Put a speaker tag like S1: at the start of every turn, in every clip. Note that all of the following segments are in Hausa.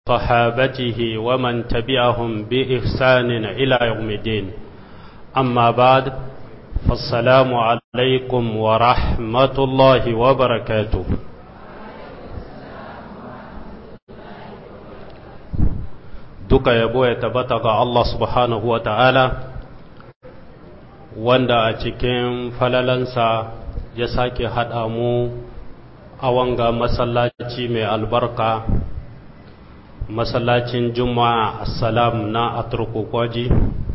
S1: صحابته ومن تبعهم بإحسان إلى يوم الدين أما بعد فالسلام عليكم ورحمة الله وبركاته duka yabo ya tabbata ga Allah subhanahu wa ta'ala wanda a cikin falalansa ya sake haɗa mu a wanga masallaci mai albarka masallacin juma'a assalam na aturkukwaji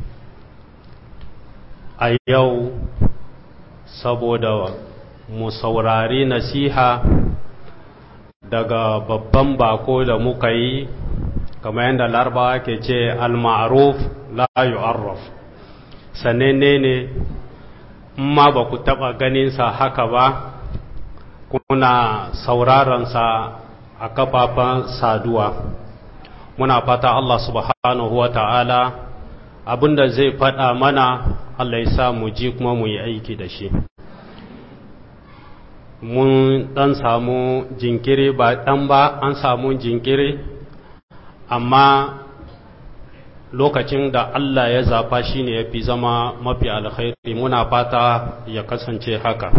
S1: a yau saboda mu saurari nasiha daga babban bako da muka yi kamar yadda larabawa ke ce al-ma'ruf la yu'arraf sanenne ne ma ba ku taɓa ganinsa haka ba kuna sauraronsa a kafafen saduwa muna fata Allah subhanahu wa ta'ala abinda zai faɗa mana Allah ya sa mu ji kuma mu yi aiki da shi mun ɗan samu jinkiri ba ɗan ba an samu jinkiri amma lokacin da Allah ya zafa shi ne ya fi zama mafi alkhairi muna fata ya kasance haka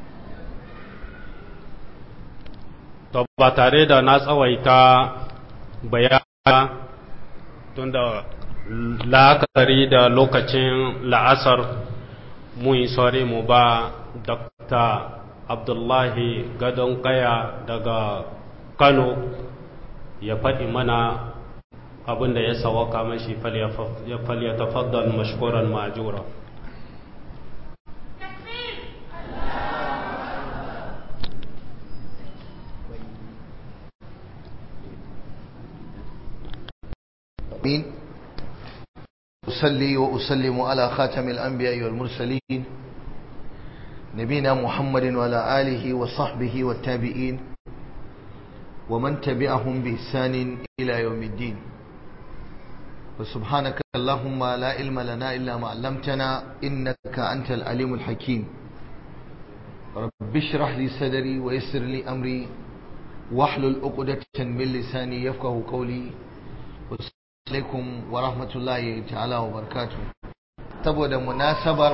S1: to ba tare da na tsawaita bayana tunda la'akari da lokacin la'asar mu yi sore mu ba dr abdullahi gadon kaya daga kano ya faɗi mana abin da ya sawaka mashi falyatafaddal mashkuran majura
S2: آمين أصلي وأسلم على خاتم الأنبياء والمرسلين نبينا محمد وعلى آله وصحبه والتابعين ومن تبعهم بإحسان إلى يوم الدين وسبحانك اللهم لا علم لنا إلا ما علمتنا إنك أنت العليم الحكيم رب اشرح لي صدري ويسر لي أمري واحلل عقدة من لساني يفقه قولي alaikum wa rahmatullahi ta'ala wa barakatu saboda munasabar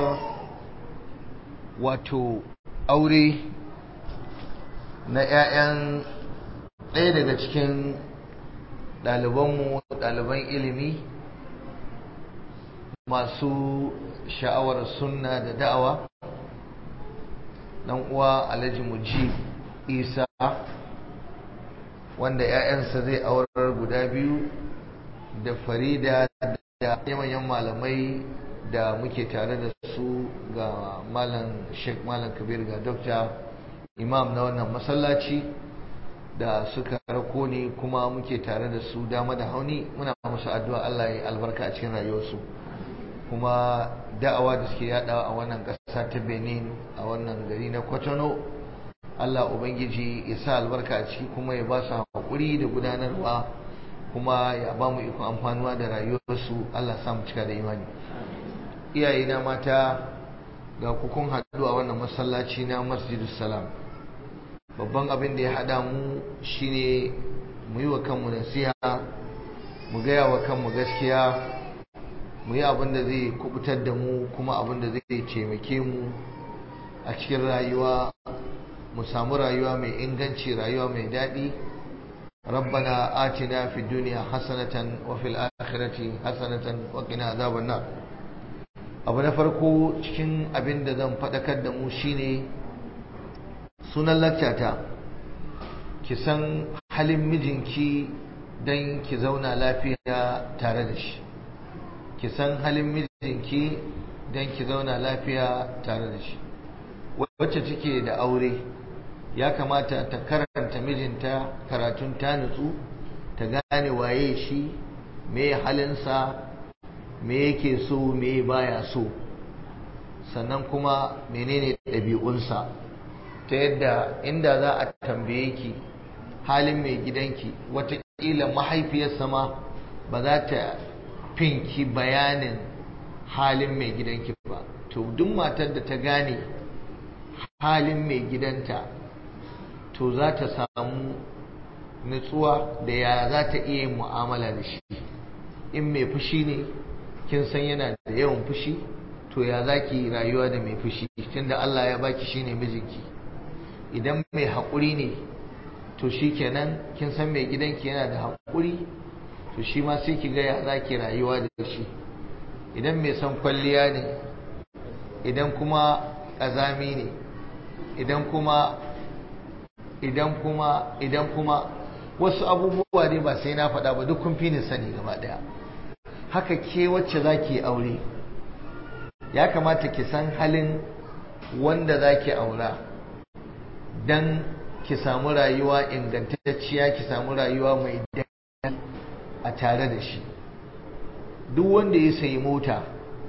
S2: wato aure na 'ya'yan ɗaya daga cikin ɗalibanmu ɗaliban ilimi masu sha'awar sunna da da'awa ɗan uwa alhaji muji isa wanda 'ya'yansa zai aurar guda biyu da farida da manyan malamai da muke tare da su ga malam sheikh malam kabir ga dokta imam na wannan masallaci da suka rako ne kuma muke tare da su dama da hauni muna musu addu'a Allah ya albarka a cikin rayuwarsu kuma da'awa da suke yadawa a wannan ƙasa ta benin a wannan gari na kwatano Allah ubangiji ya sa albarka a ciki kuma ya ba su haƙuri da gudanarwa kuma ya ba mu ikon amfanuwa da rayuwarsu Allah samu cika da imani iyaye na mata ga kukun haɗu a wannan masallaci na masjidus salam babban abin da ya haɗa mu shine mu yi wa kanmu nasiha mu gaya wa kanmu gaskiya mu yi abin da zai kubutar da mu kuma abin da zai taimake mu a cikin rayuwa mu samu rayuwa mai inganci rayuwa mai daɗi ربنا آتنا في الدنيا حسنة وفي الآخرة حسنة وقنا عذاب النار abu na farko cikin abin da zan faɗakar da mu shine sunan lakcata ki san halin mijinki don ki zauna lafiya tare da shi ki san halin mijinki don ki zauna lafiya tare da shi wacce take da aure ya kamata ta karanta mijinta karatun ta nutsu ta gane waye shi me halinsa me yake so me baya so sannan kuma menene ɗabi'unsa ta yadda inda za a tambaye ki halin mai gidanki watakila mahaifiyarsa ma ba za ta finki bayanin halin mai gidanki ba to duk matar da ta gane halin mai gidanta to za ta samu nutsuwa da ya za ta iya yin mu'amala da shi in mai fushi ne kin san yana da yawan fushi to ya za ki rayuwa da mai fushi tunda Allah ya baki shi ne mijinki idan mai haƙuri ne to shi kenan kin san mai gidanki yana da haƙuri to shi ma sai ki ga ya za ki rayuwa da shi idan mai son kwalliya ne idan kuma ƙazami ne idan kuma idan kuma idan kuma wasu abubuwa ne ba sai na faɗa ba duk kun fi ni sani gaba ɗaya haka ke wacce za ki aure ya kamata ki san halin wanda za ki aura don ki samu rayuwa ingantacciya ki samu rayuwa mai daɗi a tare da shi duk wanda ya sayi mota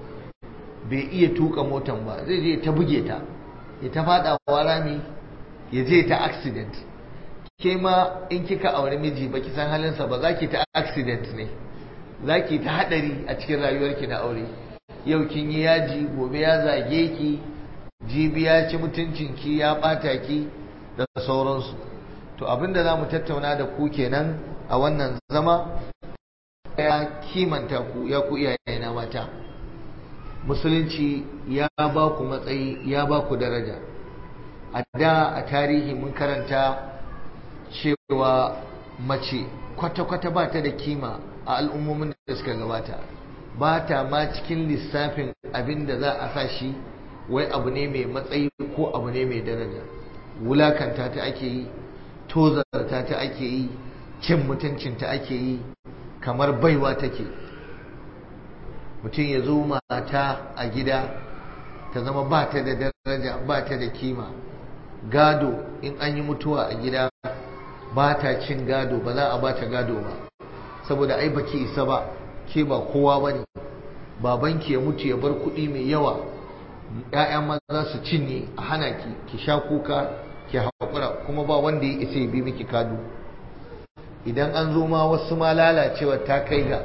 S2: bai iya tuka motan ba zai je ta buge ta ya ta faɗawa rami ya je ta accident ke ma in kika aure miji ba ki san halinsa ba za ki ta accident ne za ki ta haɗari a cikin rayuwarki na aure yau kin yi yaji gobe ya zage ki jibi ya ci mutuncinki ya ɓata ki da sauransu to abinda za mu tattauna da ku kenan a wannan zama ya kimanta ku ya ku iyaye na mata musulunci ya ba ku matsayi ya ba ku daraja a da a tarihi mun karanta cewa mace kwata-kwata ba ta da kima a al'ummomin da suka gabata ba ta ma cikin lissafin abin da za a sa shi wai abu ne mai matsayi ko abu ne mai daraja wulakanta ta ake yi tozarta ta ake yi cin mutuncinta ake yi kamar baiwa take mutum ya zo mata a gida ta zama ba ta da daraja ba ta da kima gado in an yi mutuwa a gida ba ta cin gado ba za a ba ta gado ba saboda ai baki isa ba ke ba kowa ba ne babanki ya mutu ya bar kuɗi mai yawa ‘ya'ya maza su cinye a hana ki ki sha kuka ki haƙura kuma ba wanda ya isa ya bi miki kado idan an zo ma wasu ma lalacewa ta kai ga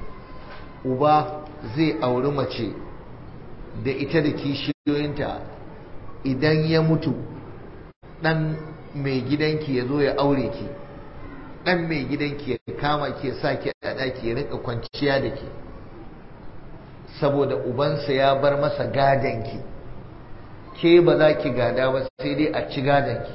S2: uba zai auri mace da ita da kishiyoyinta idan ya mutu ɗan mai gidanki ya zo ya aure ki ɗan mai gidanki ya kama ki ya sa ki a ɗaki ya rika kwanciya da ki saboda ubansa ya bar masa gadanki ke ba za ki gada ba sai dai a ci gadanki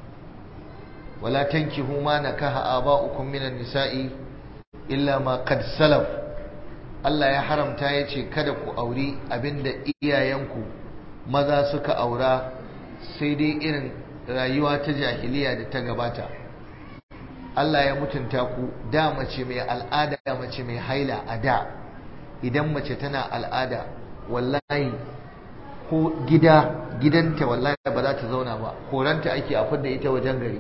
S2: wala tankihu ma nakaha aba'ukum minan nisa'i illa ma qad salaf Allah ya haramta ya ce kada ku auri abinda iyayenku maza suka aura sai dai irin rayuwa ta jahiliya da ta gabata Allah ya mutunta ku da mace mai al'ada mace mai haila a da idan mace tana al'ada wallahi ko gida gidanta wallahi ba za ta zauna ba koranta ake a fidda ita wajen gari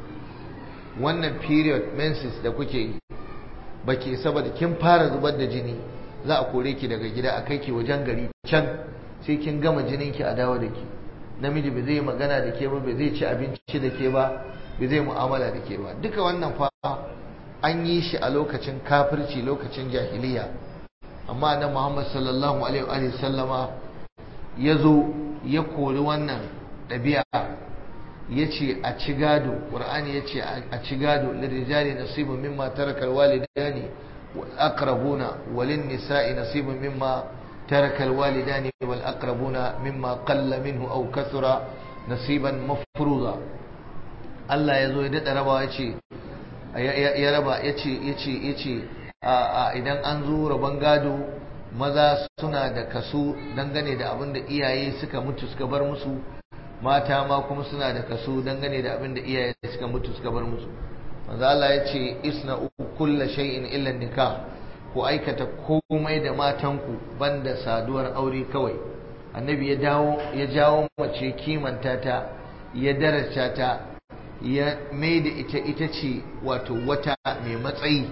S2: wannan period menses da kuke yi ba ke saboda kin fara zubar da jini za a kore ki daga gida a kai ki wajen gari can sai kin gama jinin ki a dawo da ki namiji ba zai magana da ke ba ba zai ci abinci da ke ba ba zai mu'amala da ke ba duka wannan fa an yi shi a lokacin kafirci lokacin jahiliya amma nan Muhammad sallallahu alaihi wa sallama ya zo ya kori wannan ɗabi'a ya ce a ci gado ƙur'ani ya ce a ci gado lirijali nasibun mimma tarakal walidani wal aqrabuna walin nisa'i nasibun mimma tarakal walidani wal aqrabuna mimma qalla minhu aw kathura nasiban mafruza Allah ya zo ya dada rabawa ya ce ya raba ya ce ya ce ya ce idan an zo rabon gado maza suna da kaso dangane da abin da iyaye suka mutu suka bar musu mata ma kuma suna da kaso dangane da abin da iyaye suka mutu suka bar musu manzo Allah ya ce isna kullu shay'in illa nikah ku aikata komai da matanku banda saduwar aure kawai annabi ya dawo ya jawo mace kimanta ta ya daraja ta ya mai da ita ita ce wato wata mai matsayi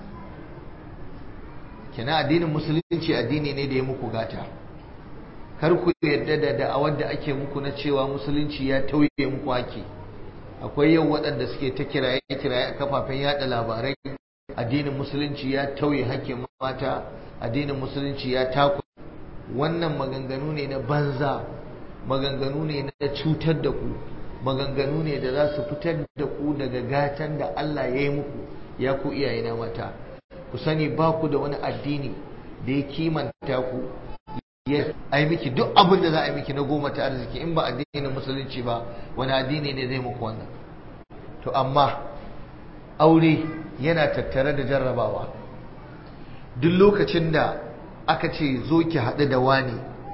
S2: kina addinin musulunci addini ne da ya muku gata kar ku yarda da da'awar da ake muku na cewa musulunci ya tauye muku haki akwai yau waɗanda suke ta kiraye kiraye a kafafen yada labarai addinin musulunci ya tauye hakkin mata addinin musulunci ya taku wannan maganganu ne na banza maganganu ne na cutar da ku maganganu ne da za su fitar da ku daga gatan da Allah ya yi muku ya ku iyayena mata ku sani ba ku da wani addini da ya kimanta ku ya ai miki duk abin da za a yi miki na goma ta arziki in ba addinin musulunci ba wani addini ne zai muku wannan to amma aure yana tattare da jarrabawa duk lokacin da aka ce zo ki haɗu da wani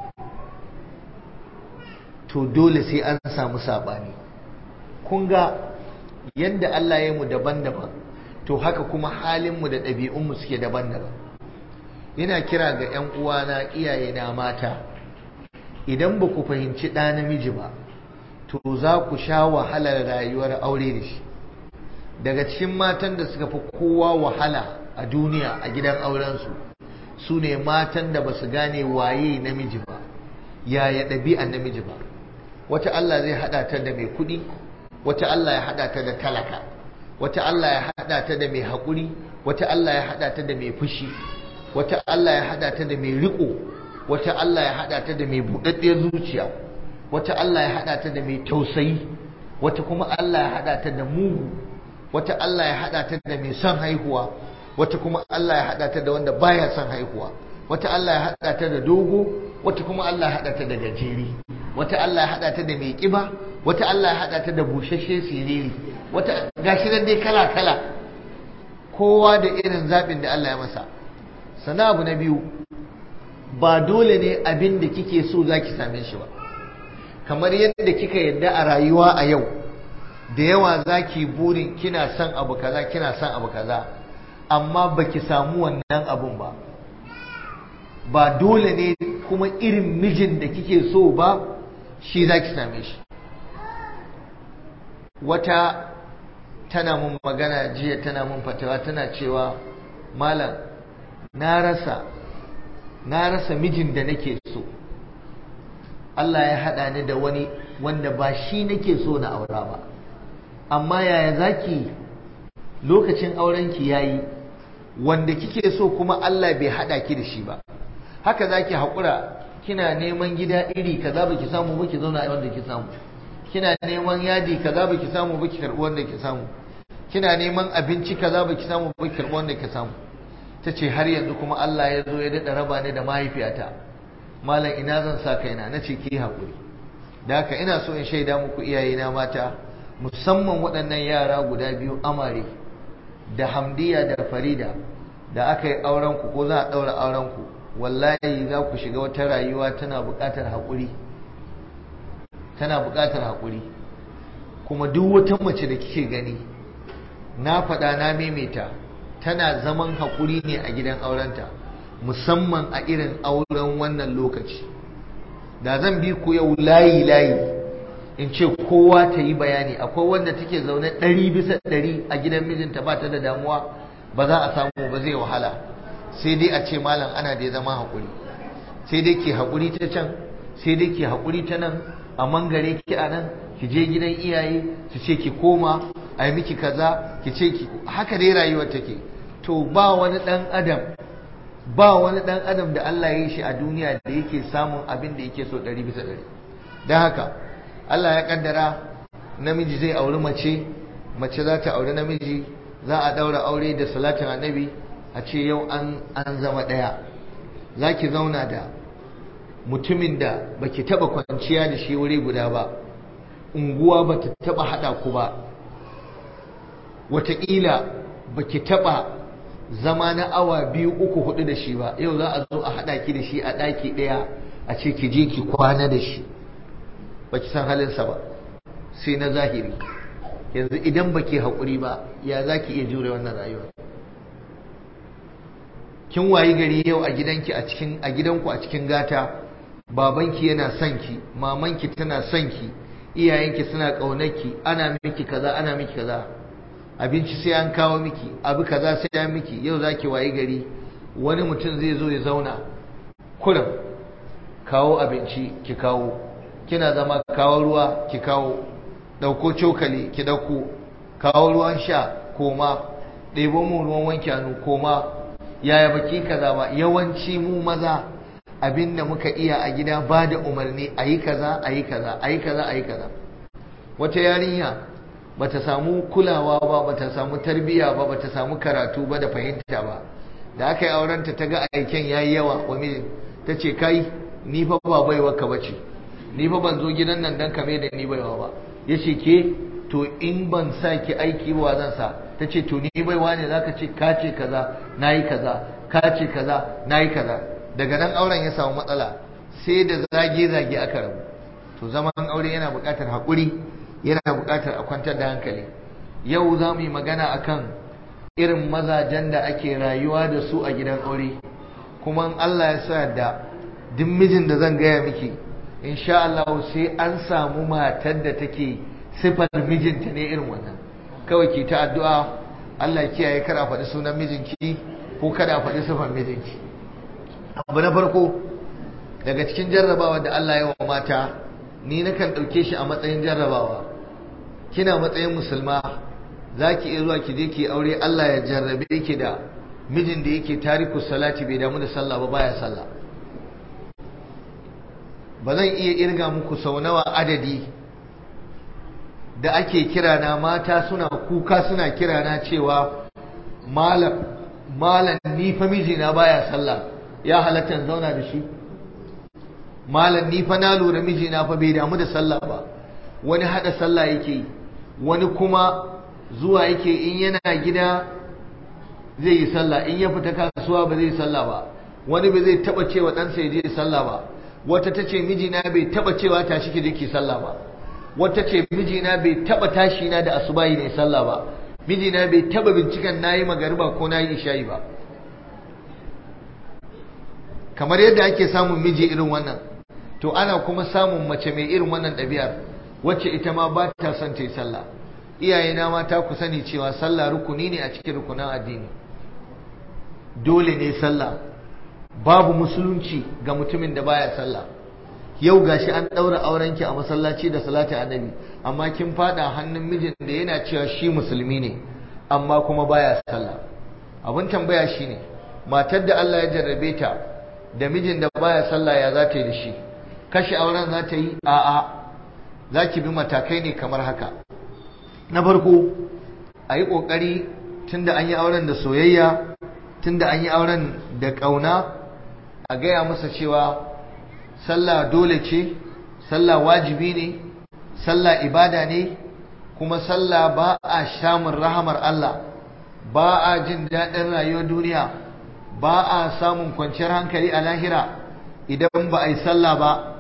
S2: to dole sai an samu saɓani kun ga yadda Allah ya mu daban-daban to haka kuma halinmu da ɗabi'unmu suke daban-daban ina kira ga 'yan uwana iyaye na mata idan ba ku fahimci ɗa namiji ba to za ku sha wahalar rayuwar aure da shi daga cikin matan da suka fi kowa wahala a duniya a gidan aurensu su ne matan da ba su gane waye namiji ba yaya ɗabi'an namiji ba wata Allah zai haɗa ta da mai kuɗi wata Allah ya haɗa ta da talaka wata Allah ya haɗa ta da mai haƙuri wata Allah ya haɗa ta da mai fushi wata Allah ya haɗa ta da mai riƙo wata Allah ya haɗa ta da mai buɗaɗɗiyar zuciya wata Allah ya haɗa ta da mai tausayi wata kuma Allah ya haɗa ta da mugu wata Allah ya haɗa ta da mai son haihuwa wata kuma Allah ya haɗa ta da wanda baya son haihuwa wata Allah ya haɗa ta da dogo wata kuma Allah ya haɗa ta da gajeri wata Allah ya haɗa ta da mai ƙiba wata Allah ya haɗa ta da bushashe siriri wata gashi nan dai kala kala kowa da irin zaɓin da Allah ya masa sana abu na biyu ba dole ne abin da kike so za ki same shi ba kamar yadda kika yadda a rayuwa a yau da yawa za ki burin kina son abu kaza kina son abu kaza amma baki samu wannan abun ba ba dole ne kuma irin mijin da kike so ba shi za ki same shi wata tana mun magana jiya tana mun fatawa tana cewa malam na rasa na rasa mijin da nake so Allah ya haɗa ni da wani wanda ba shi nake so na aura ba amma yaya zaki lokacin aurenki yayi wanda kike so kuma Allah bai haɗa ki da shi ba haka zaki haƙura kina neman gida iri kaza baki samu ba ki zauna a wanda ki samu kina neman yadi kaza baki samu ba ki karɓi wanda ki samu kina neman abinci kaza baki samu ba ki karɓi wanda ki samu ta ce har yanzu kuma Allah ya zo ya daɗa raba ni da mahaifiyata malam ina zan sa kaina na ce ki haƙuri da haka ina so in shaida muku iyayena mata musamman waɗannan yara guda biyu amare da hamdiya da farida da aka yi aurenku ko za a ɗaura aurenku wallahi za ku shiga wata rayuwa tana buƙatar haƙuri tana buƙatar haƙuri kuma duk wata mace da kike gani na faɗa na maimaita tana zaman haƙuri ne a gidan aurenta musamman a irin auren wannan lokaci da zan bi ku yau layi layi in ce kowa ta yi bayani akwai wanda take zaune ɗari bisa ɗari a gidan mijinta ba ta da damuwa ba za a samu ba zai wahala sai dai a ce malam ana da zama haƙuri sai dai ke haƙuri ta can sai dai ke haƙuri ta nan a mangare ki a nan ki je gidan iyaye su ce ki koma a yi miki kaza ki ce ki haka dai rayuwar take to ba wani ɗan adam ba wani ɗan adam da Allah ya yi shi a duniya da yake samun abin da yake so ɗari bisa ɗari don haka Allah ya kaddara namiji zai auri mace mace za ta auri namiji za a ɗaura aure da salatin annabi a ce yau an zama ɗaya za ki zauna da mutumin da baki taɓa kwanciya da shi wuri guda ba unguwa ba ta taɓa haɗa ku ba wataƙila baki taɓa zama na awa biyu uku hudu da shi ba yau za a zo a haɗa ki da shi a ɗaki ɗaya a ce ki je ki kwana da shi baki san halinsa ba sai na zahiri yanzu idan baki haƙuri ba ya za ki iya jure wannan rayuwa kin wayi gari yau a gidanki a cikin a gidanku a cikin gata babanki yana son ki mamanki tana son ki iyayenki suna ƙaunarki ana miki kaza ana miki kaza abinci sai an kawo miki abu kaza sai an miki yau zaki wayi gari wani mutum zai zo ya zauna kurum kawo abinci ki kawo kina zama kawo ruwa ki kawo ɗauko cokali ki ɗauko kawo ruwan sha koma ɗebo mu ruwan wanke hannu koma yaya baki kaza ba yawanci mu maza abinda muka iya a gida ba da umarni a yi kaza a yi kaza a yi kaza a yi kaza wata yarinya bata samu kulawa ba bata samu tarbiyya ba bata samu karatu ba da fahimta ba da aka yi aurenta ta ga aiken yayi yawa wa mijin ta ce kai ni fa ba baiwa ka bace ni fa ban zo gidan nan dan kame da ni baiwa ba yace ke to in ban sa ki aiki ba zan sa ta ce to ni baiwa ne zaka ce ka ce kaza nayi kaza ka ce kaza nayi kaza daga nan auren ya samu matsala sai da zage zage aka rabu to zaman aure yana buƙatar haƙuri yana buƙatar a kwantar da hankali yau za mu yi magana akan irin mazajen da ake rayuwa da su a gidan aure kuma Allah ya sa da duk mijin da zan gaya miki insha Allah sai an samu matar da take sifar mijinta ne irin wannan kawai ki ta addu'a Allah kiyaye kar a faɗi sunan mijinki ko kada a faɗi sifar mijinki abu na farko daga cikin jarrabawa da Allah ya wa mata ni nakan ɗauke shi a matsayin jarrabawa kina matsayin musulma za ki iya zuwa ki je ki aure Allah ya jarrabe ki da mijin da yake tariku salati bai damu da sallah ba baya sallah ba zan iya irga muku sau nawa adadi da ake kira na mata suna kuka suna kira na cewa malam malam ni fa mijina baya sallah ya halatta in zauna da shi malam ni fa na lura mijina fa bai damu da sallah ba wani hada sallah yake yi wani kuma zuwa yake in yana gida zai yi sallah in ya fita kasuwa ba zai yi sallah ba wani ba zai taba cewa ɗansa ya je sallah ba wata ta ce mijina bai taba cewa tashi ki je ki sallah ba wata ce mijina bai taba tashi na da asubahi ne sallah ba mijina bai taba binciken nayi magariba ko nayi isha'i ba kamar yadda ake samun miji irin wannan to ana kuma samun mace mai irin wannan ɗabi'ar wacce ita ma ba ta son ta yi sallah iyayena mata ku sani cewa sallah rukuni ne a cikin rukunan addini dole ne sallah babu musulunci ga mutumin da baya sallah yau gashi an ɗaura aurenki a masallaci da salati annabi amma kin fada hannun mijin da yana cewa shi musulmi ne amma kuma baya sallah abin tambaya shine matar da Allah ya jarrabe ta da mijin da baya sallah ya za ta yi da shi kashe auren za ta yi a'a za ki bi matakai ne kamar haka na farko a yi ƙoƙari tun da an yi auren da soyayya tun da an yi auren da ƙauna a gaya masa cewa sallah dole ce sallah wajibi ne sallah ibada ne kuma sallah ba a samun rahamar Allah ba a jin daɗin rayuwar duniya ba a samun kwanciyar hankali a lahira idan ba a yi sallah ba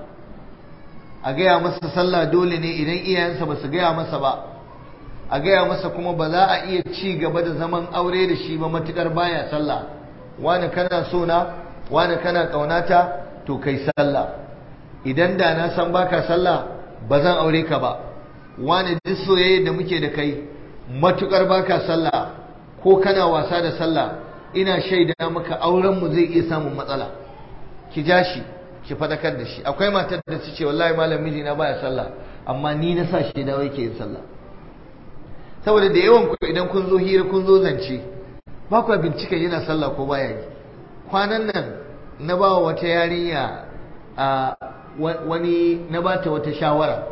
S2: a gaya masa sallah dole ne idan iyayensa ba su gaya masa ba a gaya masa kuma ba za a iya ci gaba da zaman aure da shi ba matukar baya sallah wani kana so na wani kana kaunata to kai sallah idan da na san baka sallah ba zan aure ka ba wani duk soyayya da muke da kai matukar baka sallah ko kana wasa da sallah ina shaida maka auren mu zai iya samun matsala ki ja shi ki fadakar da shi akwai matar da ta ce wallahi malam mijina baya sallah amma ni na sa shi dawo yake yin sallah saboda da yawan ku idan kun zo hira kun zo zance ba ku bincika yana sallah ko baya yi kwanan nan na ba wata yarinya a wani na ba ta wata shawara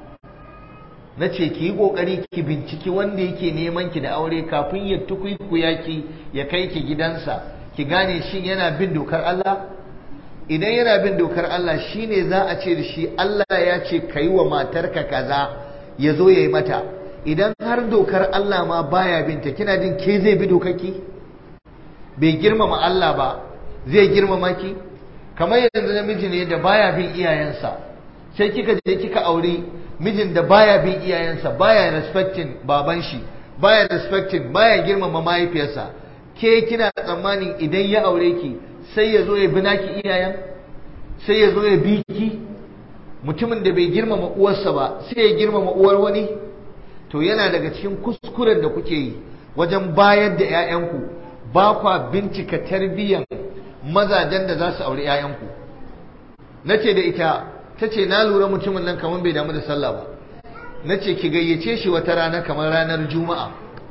S2: na ce ki yi kokari ki binciki wanda yake neman ki da aure kafin ya tukuikuya ki ya kai ki gidansa ki gane shin yana bin dokar Allah idan yana bin dokar Allah shine za a ce da shi Allah ya ce kai wa matarka kaza ya zo ya yi mata idan har dokar Allah ma baya binta kina jin ke zai bi dokarki bai girmama Allah ba zai girmama ki kamar yanzu namiji ne da baya bin iyayensa sai kika je kika aure mijin da baya bin iyayensa baya respecting baban shi baya respecting baya girmama mahaifiyarsa ke kina tsammanin idan ya aure ki sai ya zo ya bi naki iyayen sai ya zo ya bi ki mutumin da bai girmama uwarsa ba sai ya girmama uwar wani to yana daga cikin kuskuren da kuke yi wajen bayar da 'ya'yanku ba kwa bincika tarbiyyan mazajen da za su aure 'ya'yanku na ce da ita ta ce na lura mutumin nan kamar bai damu da sallah ba na ce ki gayyace shi wata rana kamar ranar juma'a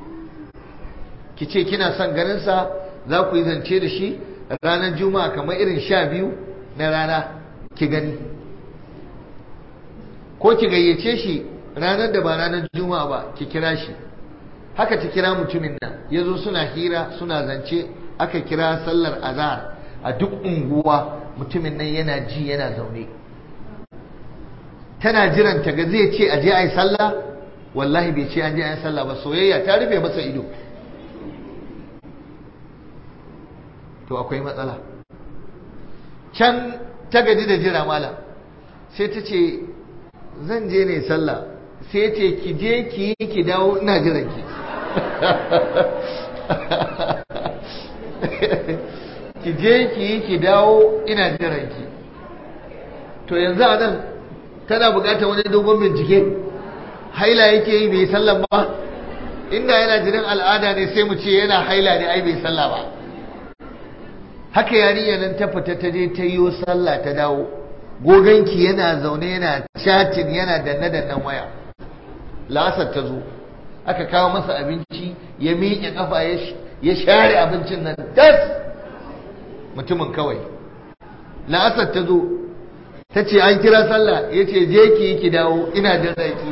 S2: ki ce kina son ganinsa za ku yi zance da shi ranar juma'a kamar irin sha biyu na rana ki gani ko ki gayyace shi ranar da ba ranar juma'a ba ki kira shi haka ta kira mutumin nan ya zo suna hira suna zance aka kira sallar azhar a duk unguwa mutumin nan yana ji yana zaune tana jiran ta ga zai ce aje a yi sallah wallahi bai ce an je a yi sallah ba soyayya ta rufe masa ido to akwai matsala can ta gaji da jira malam sai ta ce zan je ne sallah sai ce ki je ki yi ki dawo ina jiran ki ki je ki yi ki dawo ina jiran ki to yanzu a nan tana bukatar wani dogon bincike haila yake yi bai sallan ba inda yana jinin al'ada ne sai mu ce yana haila ne ai bai sallah ba haka yarinya nan ta fita ta je ta yi sallah ta dawo goganki yana zaune yana chatting yana danne dannen waya lasar ta zo aka kawo masa abinci ya miƙe kafa ya share abincin nan das mutumin kawai la'asar ta zo ta ce an kira sallah ya ce je ki ki dawo ina da zaki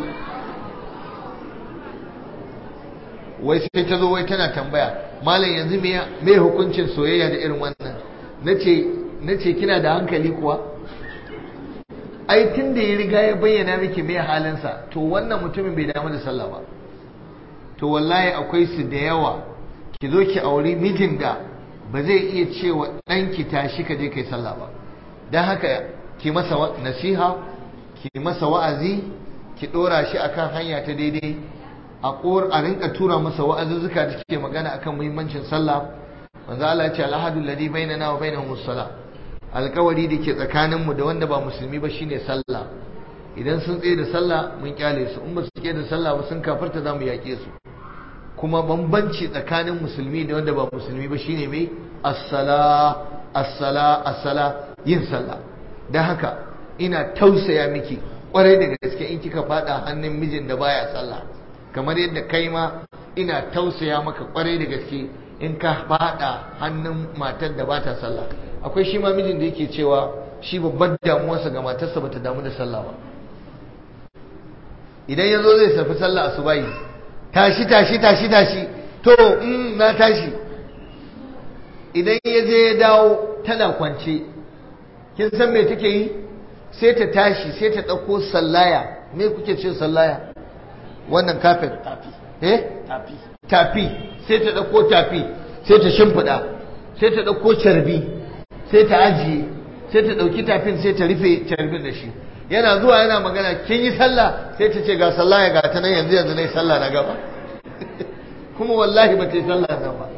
S2: wai sai ta zo wai tana tambaya malam yanzu me hukuncin soyayya da irin wannan na ce kina da hankali kuwa ai tun da ya riga ya bayyana miki mai halinsa to wannan mutumin bai damu da sallah ba to wallahi akwai su da yawa ki zo ki auri mijin da ba zai iya cewa ɗanki tashi ka je kai sallah ba don haka ki masa nasiha ki masa wa'azi ki ɗora shi akan hanya ta daidai a ƙor a rinka tura masa wa'azuzzuka da ke magana akan muhimmancin sallah manzo Allah ya ce alhadu alladhi bainana wa bainahum as-salah alkawari da ke tsakaninmu da wanda ba musulmi ba shine sallah idan sun tsaye da sallah mun kyale su in ba su tsaye da sallah ba sun kafarta za mu yaƙe su kuma bambanci tsakanin musulmi da wanda ba musulmi ba shine mai as-sala as-sala as-sala yin sallah dan haka ina tausaya miki kwarai da gaske in kika fada hannun mijin da baya sallah kamar yadda kai ma ina tausaya maka kwarai da gaske in ka fada hannun matar da bata sallah akwai shi ma mijin da yake cewa shi babban damuwarsa ga matarsa bata damu da sallah ba idan yazo zai safi sallah asubahi tashi tashi tashi tashi to mm, na tashi idan ya je ya dawo tana kwance kin san me take yi sai ta tashi sai ta ɗauko sallaya me kuke ce sallaya wannan kafin eh tafi sai ta ɗauko tafi sai ta shimfiɗa sai ta ɗauko carbi sai ta ajiye sai ta ɗauki tafin sai ta rufe carbin da shi yana zuwa yana magana kin yi sallah sai ta ce ga sallah ya gata nan yanzu yanzu yi sallah na gaba kuma wallahi ba ta yi sallah nan ba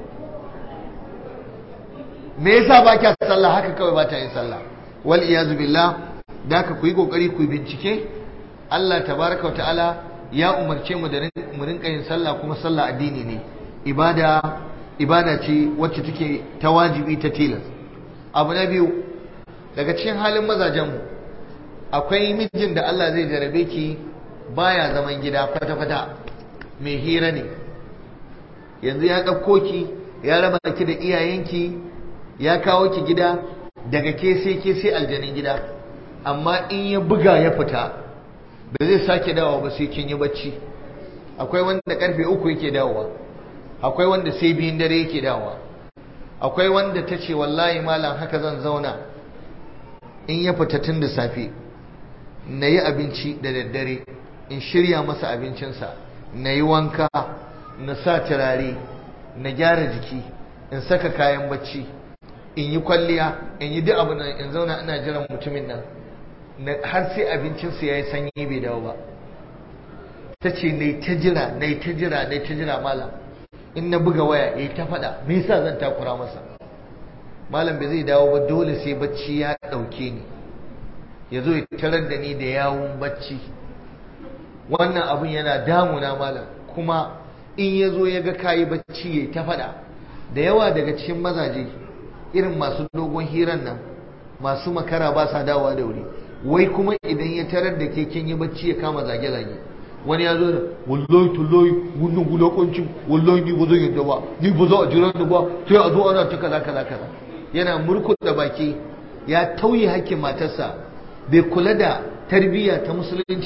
S2: me yasa ba kya sallah haka kawai ba ta yin sallah wal iyazu billah da ka ku yi kokari ku bincike Allah tabaraka ta'ala ya umarce mu da mu rinka yin sallah kuma sallah addini ne ibada ibada ce wacce take ta wajibi ta tilas abu na biyu daga cikin halin mazajenmu akwai mijin da Allah zai jarabe ki baya zaman gida kwata-kwata mai hira ne yanzu ya ɗauko ki ya raba ki da iyayenki ya kawo ki gida daga ke sai ke sai aljanin gida amma in ya buga ya fita ba zai sake dawowa ba sai kin yi bacci akwai wanda karfe uku yake dawowa akwai wanda sai biyun dare yake dawowa akwai wanda ta ce wallahi malam haka zan zauna in ya fita tun da safe na yi abinci da daddare in shirya masa abincinsa na yi wanka na sa turare na gyara jiki in saka kayan bacci in yi kwalliya in yi duk abu nan in zauna ina jiran mutumin nan har sai abincinsa ya yi sanyi bai dawo ba ta ce na ta jira na ta jira na ta jira malam in na buga waya ya ta faɗa me yasa zan takura masa malam bai zai dawo ba dole sai bacci ya ɗauke ni ya zo ya tarar da ni da yawun bacci wannan abun yana damuna malam kuma in ya zo ya ga kayi bacci ya ta faɗa da yawa daga cikin mazaje irin masu dogon hiran nan masu makara ba sa dawowa da wuri wai kuma idan ya tarar da ke kin yi bacci ya kama zage-zage wani ya zo da wallahi tullahi wannan gulakoncin wallahi ni ba zan yadda ba ni ba za a jira da ba sai a zo ana ta kaza kaza kaza yana murkuɗa baki ya tauye hakkin matarsa bai kula da tarbiyya ta musulunci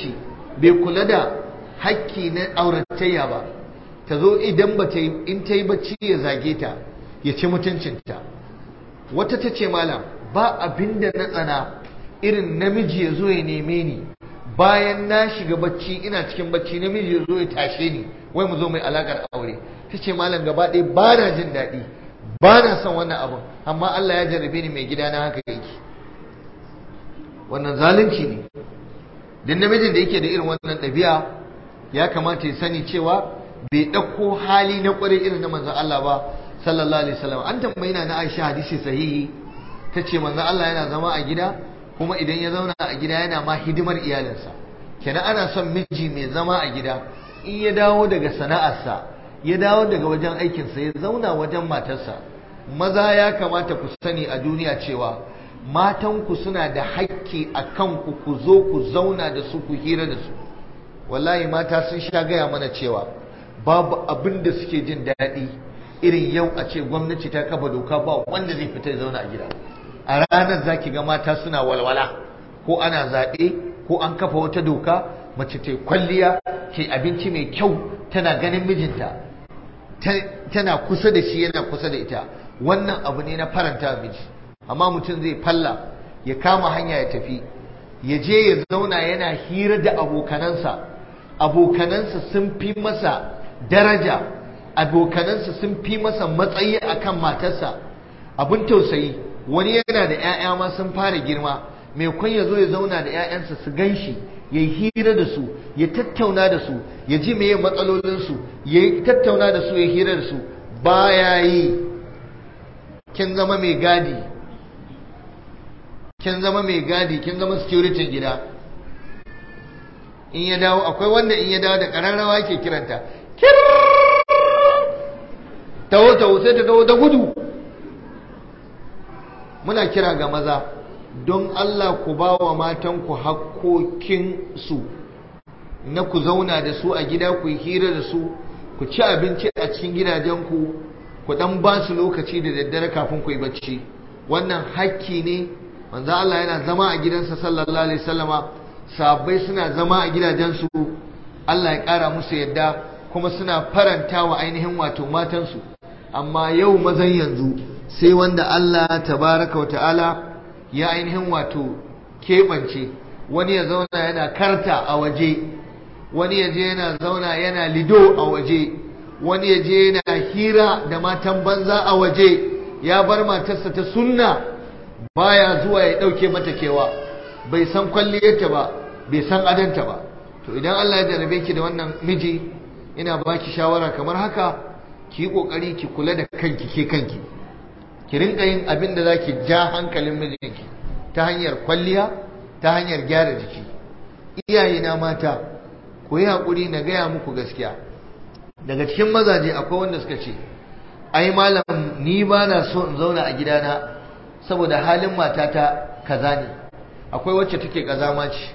S2: bai kula da hakki na auratayya ba ta zo idan ba ta yi in ta yi bacci ya zage ta ya ci mutuncinta wata ta ce malam ba abin da na tsana irin namiji ya zo ya neme ni bayan na shiga bacci ina cikin bacci namiji ya zo ya tashe ni wai mu zo mai alakar aure ta ce malam gaba ɗaya ba na jin daɗi ba na son wannan abin amma Allah ya jarrabe ni mai gida na haka yake wannan zalunci ne duk namijin da yake da irin wannan ɗabi'a ya kamata ya sani cewa bai ɗauko hali na ƙwarai irin na manzon Allah ba sallallahu alaihi wasallam an tambayi na Aisha hadisi sahihi ta ce manzon Allah yana zama a gida kuma idan ya zauna a gida yana ma hidimar iyalinsa kenan ana son miji mai zama a gida in ya dawo daga sana'arsa ya dawo daga wajen aikinsa ya zauna wajen matarsa maza ya kamata ku sani a duniya cewa matanku suna da hakki a kanku ku zo ku zauna da su ku hira da su wallahi mata sun sha gaya mana cewa babu abin da suke jin daɗi irin yau a ce gwamnati ta kafa doka ba wanda zai fita zauna a gida a ranar zaki ga mata suna walwala ko ana zaɓe ko an kafa wata doka mace ta kwalliya ke abinci mai kyau tana ganin mijinta tana kusa da shi yana kusa da ita wannan abu ne na faranta miji amma mutum zai falla ya kama hanya ya tafi ya je ya zauna yana hira da abokanansa abokanansa sun fi masa daraja abokanansa sun fi masa matsayi akan matarsa abin tausayi wani yana da 'ya'ya ma sun fara girma mai kwan ya zo ya zauna da 'ya'yansa su gan shi ya yi hira da su ya tattauna da su ya ji meye matsalolinsu ya tattauna da su ya hira da su baya yi kin zama mai gadi kin zama mai gadi kin zama security gida in ya dawo akwai wanda in ya dawo da ƙararrawa ke kiranta taho taho sai ta taho da gudu muna kira ga maza don Allah ku ba wa matanku hakkokinsu na ku zauna da su a gida ku yi hira da su ku ci abinci a cikin gidajenku ku dan ba su lokaci da daddare kafin ku yi bacci wannan hakki ne manzo Allah yana zama a gidansa sallallahu alaihi wasallama sahabbai suna zama a gidajensu Allah ya kara musu yadda kuma suna faranta wa ainihin wato matansu amma yau mazan yanzu sai wanda Allah tabaraka wa ta'ala ya ainihin wato keɓance wani ya zauna yana karta a waje wani ya je yana zauna yana lido a waje wani ya je yana hira da matan banza a waje ya bar matarsa ta sunna baya zuwa ya ɗauke mata kewa bai san kwalliyarta ba bai san adanta ba to idan Allah ya jarabe ki da wannan miji ina baki shawara kamar haka ki yi kokari ki kula da kanki ke kanki ki rinka yin abin da zaki ja hankalin mijinki ta hanyar kwalliya ta hanyar gyara jiki iyaye na mata ku yi haƙuri na gaya muku gaskiya daga cikin mazaje akwai wanda suka ce ai malam ni ba na so in zauna a gidana saboda halin matata kaza ne akwai wacce take kazama ce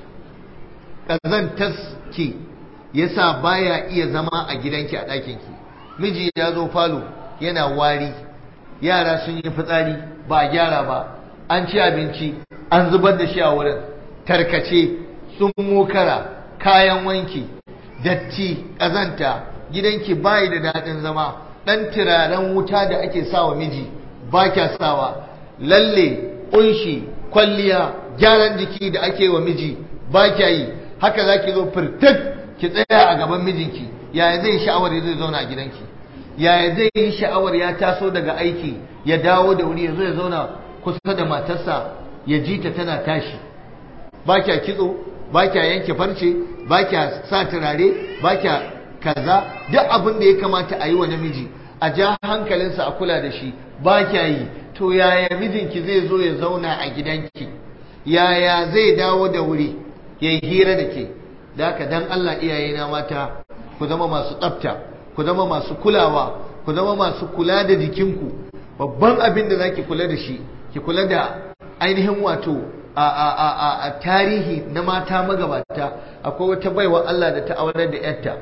S2: kazantaski yasa baya iya zama a gidanki a ɗakinki miji ya zo falo yana wari yara sun yi fitsari ba a gyara ba an ci abinci an zubar da shi a wurin tarkace sun mokara kayan wanki datti ƙazanta gidanki bayi da daɗin zama ɗan turaren wuta da ake sawa miji ba kya sawa lalle ƙunshi kwalliya gyaran jiki da ake wa miji ba kya yi haka za ki zo firtik ki tsaya a gaban mijinki yaya zai sha'awar ya zai zauna a gidanki yaya zai yi sha'awar ya taso daga aiki ya dawo da wuri ya zo ya zauna kusa da matarsa ya ji ta tana tashi ba kya kitso ba kya yanke farce ba kya sa turare ba kya kaza duk abin da ya kamata a yi wa namiji a ja hankalinsa a kula da shi ba kya yi to yaya mijinki zai zo ya zauna a gidanki yaya zai dawo da wuri ya yi hira da ke da haka dan Allah iyayena mata ku zama masu tsafta ku zama masu kulawa ku zama masu kula da jikinku babban abin da zaki kula da shi ki kula da ainihin wato a, a, a, a, tarihi na mata magabata akwai wata baiwa Allah da ta aurar da yarta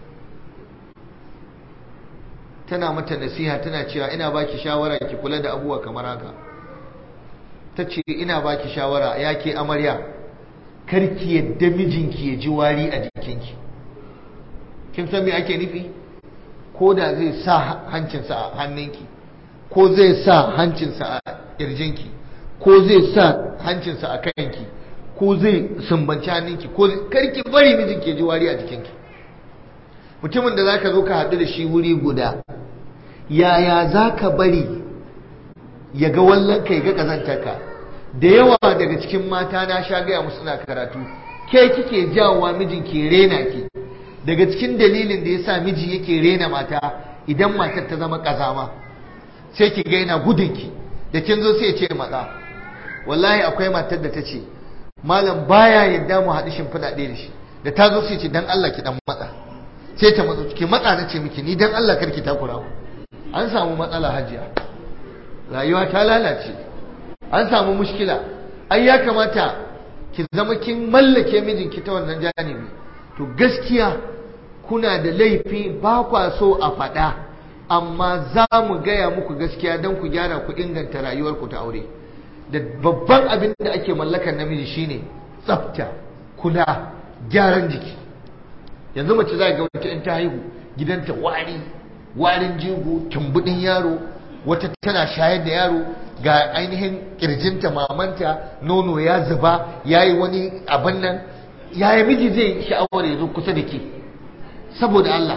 S2: tana mata nasiha tana cewa ina baki shawara ki kula da abubuwa kamar haka ta ce ina baki shawara ya ke amarya karki yadda mijinki ya ji wari a jikinki kin san me ake nufi ko da zai sa hancinsa a hannunki ko zai sa hancinsa a ƙirjinki ko zai sa hancinsa a kanki ko zai sumbanci hannunki ko karki bari mijinki ya ji wari a jikinki mutumin da zaka zo ka haɗu da shi wuri guda yaya zaka bari ya ga wallanka ya ga ƙazantarka da yawa daga cikin mata na sha gaya musu na karatu ke kike jawowa mijin ke rena ki daga cikin dalilin da yasa miji yake rena mata idan matar ta zama kazama sai ki ga yana gudun ki da kin zo sai ya ce matsa wallahi akwai matar da ta ce malam baya yadda mu haɗu shimfiɗa ɗaya da shi da ta zo sai ce dan Allah ki dan matsa sai ta matsa ki matsa na ce miki ni dan Allah karki takura an samu matsala hajiya rayuwa ta lalace an samu mushkila ai ya kamata ki zama kin mallake mijinki ta wannan janibi to gaskiya kuna da laifi ba kwa so a faɗa amma za mu gaya muku gaskiya don ku gyara ku inganta rayuwarku ta aure da babban abin da ake mallakar namiji shine tsafta kula gyaran jiki yanzu mace za ga wata in ta haihu gidanta wari warin jigo tumbudin yaro wata tana shayar da yaro ga ainihin kirjinta mamanta nono ya zuba ya yi wani abin nan yaya miji zai sha'awar ya zo kusa da ke saboda Allah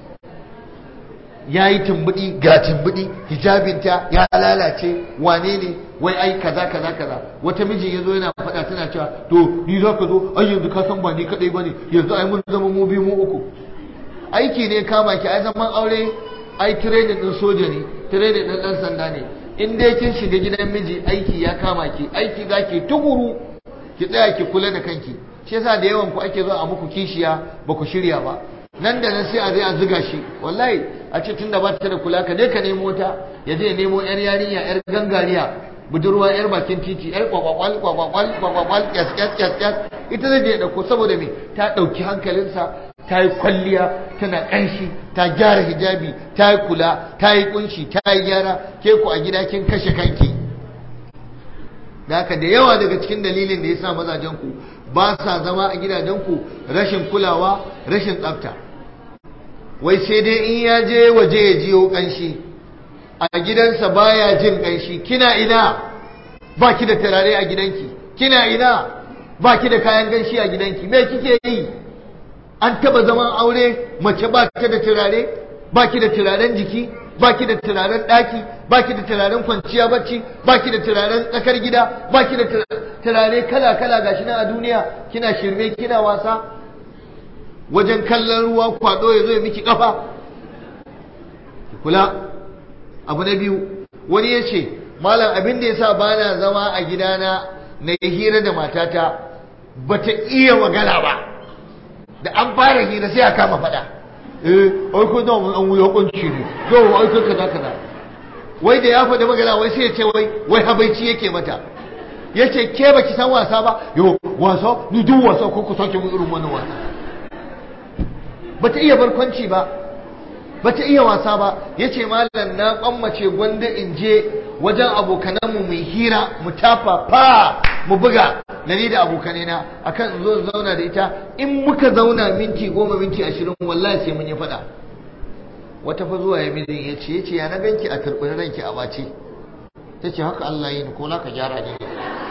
S2: ya yi tumbudi ga tumbudi hijabinta ya lalace wane ne wai ai kaza kaza kaza wata miji ya zo yana faɗa tana cewa to ni za ka zo ai yanzu ka san ba ni kaɗai ba ne yanzu ai mun zama mu biyu mu uku aiki ne kama ki ai zaman aure ai training din soja ne training din dan sanda ne in dai kin shiga gidan miji aiki ya kama ki aiki zaki tukuru ki tsaya ki kula da kanki shi yasa da yawan ku ake zo a muku kishiya ba ku shirya ba nan da nan sai a zai a ziga shi wallahi a ce tunda ba ta da kula ka dai ka nemo ta ya je nemo yar yarinya yar gangariya budurwa yar bakin titi yar kwakwakwal kwakwakwal kwakwakwal kyas kyas kyas kyas ita zai je dauko saboda me ta dauki hankalinsa ta yi kwalliya tana kanshi ta gyara hijabi ta yi kula ta yi kunshi ta yi gyara ke ku a gida kin kashe kanki da haka da yawa daga cikin dalilin da ya sa mazajen ku ba sa zama a gidajen ku rashin kulawa rashin tsafta wai sai dai in ya je waje ya jiyo kanshi a gidansa baya jin kanshi kina ina ba ki da turare a gidanki kina ina ba ki da kayan ganshi a gidanki me kike yi an taba zaman aure mace ba ta da turare ba ki da turaren jiki ba ki da turaren ɗaki ba ki da turaren kwanciya bacci ba ki da turaren tsakar gida ba ki da turare kala-kala gashi nan a duniya kina shirme kina wasa wajen kallon ruwa kwado ya zo ya miki kafa kula abu na biyu wani ya ce malam abin da ya sa ba na zama a gidana na hira da matata ba ta iya magana ba da an fara hira sai a kama fada eh ai ko da mun an wuya kunci ne yau ai ko kaza kaza wai da ya faɗi magana wai sai ya ce wai wai habaici yake mata yace ke baki san wasa ba yo wasa ni duk wasa ko ku sake mun irin wannan wasa bata iya barkwanci ba bata iya wasa ba yace mallan na kwammace gwanda in je wajen abokananmu mai hira mu tafa fa mu buga da ni da abokanai na akan in zo zauna da ita in muka zauna minti goma minti ashirin wallahi sai mun yi faɗa wata fa zuwa ya mijin ya ce ya ce ya na ganki a turɓin ranki a bace ta ce haka Allah yi ni ko ka gyara ne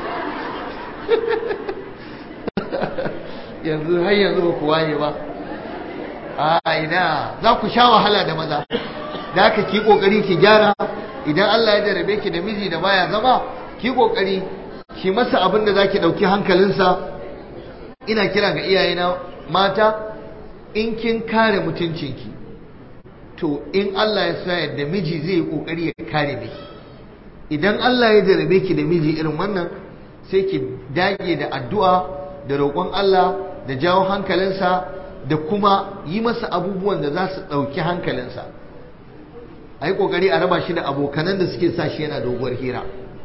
S2: yanzu har yanzu ba ku waye ba a ina za ku sha wahala da maza da haka ki kokari ki gyara idan Allah ya jarabe ki da miji da baya zama ki kokari ki masa abin da zaki dauki hankalinsa ina kira ga iyayena mata in kin kare mutuncinki to in Allah ya sa yadda miji zai yi kokari ya kare miki idan Allah ya jarabe ki da miji irin wannan sai ki dage da addu'a da roƙon Allah da jawo hankalinsa da kuma yi masa abubuwan da za su ɗauki hankalinsa a yi ƙoƙari a raba shi da abokanan da suke sa shi yana doguwar hira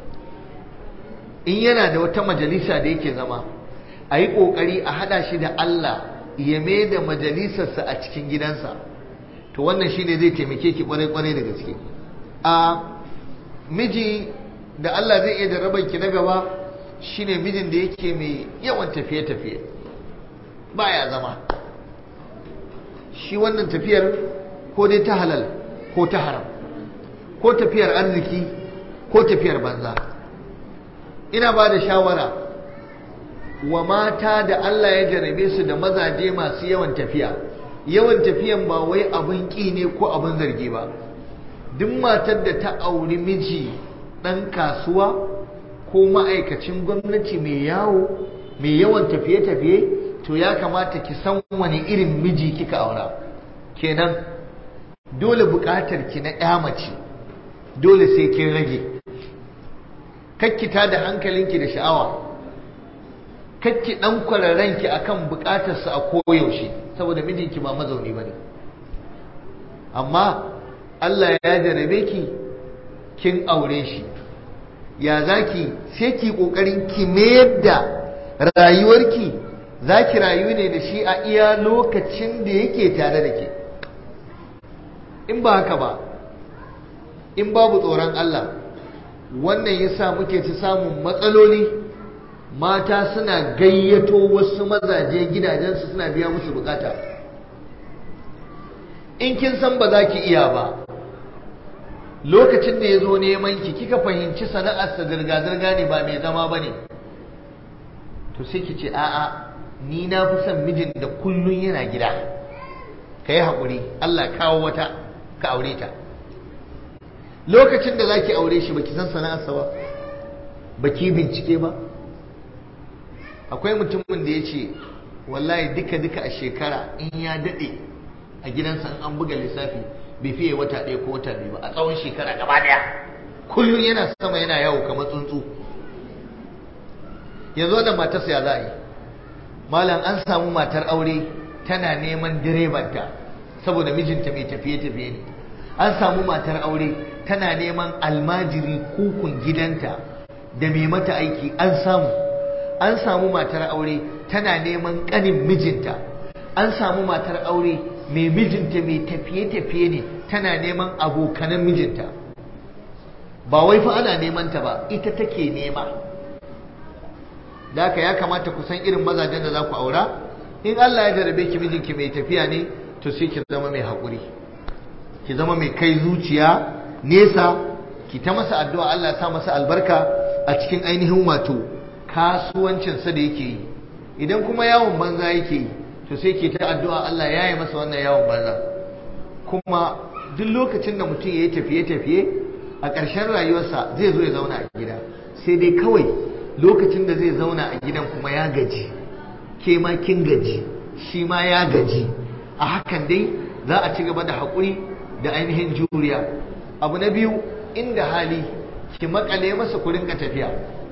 S2: in yana da wata majalisa da yake zama a yi ƙoƙari a haɗa shi da Allah ya mai da majalisarsa a cikin gidansa to wannan shi ne zai taimake ki ƙwarai-ƙwarai da gaske a miji da Allah zai iya jarrabar ki na gaba shine mijin da yake mai yawan tafiye-tafiye baya zama shi wannan tafiyar ko dai ta halal ko ta haram ko tafiyar arziki ko tafiyar banza ina ba da shawara wa mata da Allah ya jarabe su da mazaje masu yawan tafiya yawan tafiyan ba wai abin ƙi ne ko abin zargi ba duk matar da ta auri miji ɗan kasuwa ko ma'aikacin gwamnati mai yawo mai yawan tafiye-tafiye to ya kamata ki san wani irin miji kika aura kenan dole buƙatar ki na ƴa mace dole sai kin rage kakkita da hankalinki da sha'awa kakki dan kwararrenki akan bukatarsa a koyaushe saboda mijinki ba mazauni bane amma Allah ya jarabe ki kin aure shi ya zaki sai ki kokarin ki mayar da rayuwarki zaki rayu ne da shi a iya lokacin da yake tare da ke in ba haka ba in babu tsoron Allah wannan yasa muke ci samun matsaloli mata suna gayyato wasu mazaje gidajensu suna biya musu bukata in kin san ba za ki iya ba lokacin da ya zo neman ki kika fahimci sana'arsa zirga-zirga ne ba mai zama ba ne to sai ki ce a'a ni na fi son mijin da kullum yana gida ka yi haƙuri Allah kawo wata ka aure ta lokacin da za ki aure shi ba ki san sana'arsa ba ba ki bincike ba akwai mutumin da ya ce wallahi duka-duka a shekara in ya daɗe a gidansa in an buga lissafi bai fiye wata ɗaya ko wata biyu ba a tsawon shekara gaba ɗaya kullum yana sama yana yawo kamar tsuntsu yanzu da matarsa ya za a yi malam an samu matar aure tana neman direbanta saboda mijinta mai tafiye-tafiye ne an samu matar aure tana neman almajiri kukun gidanta da mai mata aiki an samu an samu matar aure tana neman ƙanin mijinta an samu matar aure mai mijinta mai tafiye-tafiye ne tana neman abokanan mijinta ba wai fa ana neman ta ba ita take nema da haka ya kamata ku san irin mazajen da za ku aura in Allah ya jarabe ki mijinki mai tafiya ne to sai ki zama mai haƙuri ki zama mai kai zuciya nesa ki ta masa addu'a Allah ya sa masa albarka a cikin ainihin wato kasuwancinsa da yake yi idan kuma yawon banza yake yi to sai ke ta addu'a Allah ya yi masa wannan yawon banza kuma duk lokacin da mutum ya yi tafiye-tafiye a ƙarshen rayuwarsa zai zo ya zauna a gida sai dai kawai lokacin da zai zauna a gidan kuma ya gaji ke ma kin gaji shi ma ya gaji a hakan dai za a ci gaba da haƙuri da ainihin juriya abu na biyu inda hali ki makale masa ku rinka tafiya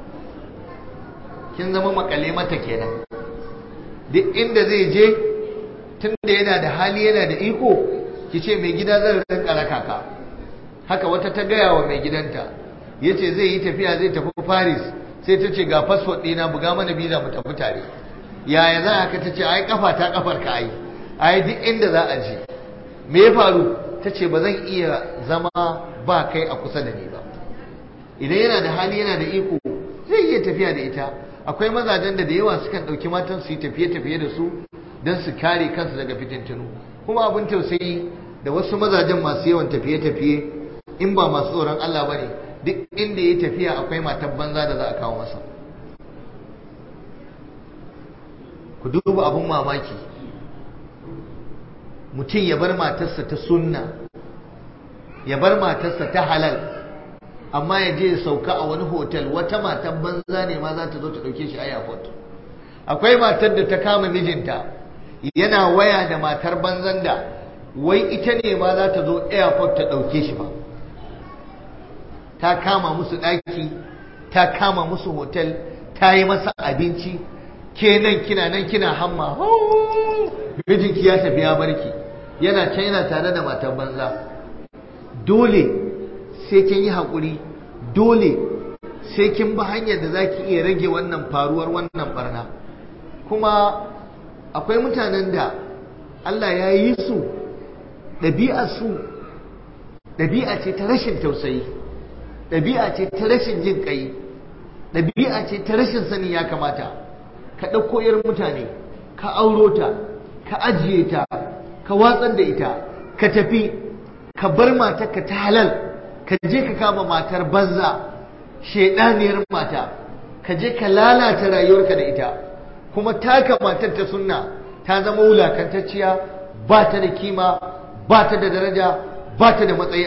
S2: kin zama makale mata kenan duk inda zai je tun da yana da hali yana da iko ki ce mai gida zan rinka raka ka haka wata ta gaya wa mai gidanta ya ce zai yi tafiya zai tafi paris sai ta ce ga fasfot ɗina buga mana biza mu tafi tare yaya za a ka ta ce ai kafa ta kafar ka ai ai duk inda za a je me ya faru ta ce ba zan iya zama ba kai a kusa da ni ba idan yana da hali yana da iko zai iya tafiya da ita akwai mazajen da da yawa sukan ɗauki matan su yi tafiye-tafiye da su don su kare kansu daga fitintunu kuma abin tausayi da wasu mazajen masu yawan tafiye-tafiye in ba masu tsoron Allah ba ne duk inda ya tafiya akwai matan banza da za a kawo masa ku duba abin mamaki mutum ya bar matarsa ta sunna ya bar matarsa ta halal amma ya je ya sauka a wani hotel wata matan banza ne ma za ta zo ta ɗauke shi a airport akwai matar da ta kama mijinta yana waya da matar banzan da wai ita ne ma za ta zo airport ta ɗauke shi ba ta kama musu ɗaki ta kama musu hotel ta yi masa abinci ke nan kina nan kina hamma mijinki ya tafi ya barki yana can yana tare da matar banza dole sai kin yi haƙuri dole sai kin bi hanyar da za ki iya rage wannan faruwar wannan barna kuma akwai mutanen da Allah ya yi su ɗabi'a su ɗabi'a ce ta rashin tausayi ɗabi'a ce ta rashin jin ƙai ɗabi'a ce ta rashin sani ya kamata ka ɗauko yar mutane ka auro ta ka ajiye ta ka watsar da ita ka tafi ka bar matarka ta halal ka je ka kama matar banza shaidaniyar mata ka je ka lalata rayuwarka da ita kuma taka matar ta sunna ta zama wulakantacciya ba ta da kima ba ta da daraja ba ta da matsayi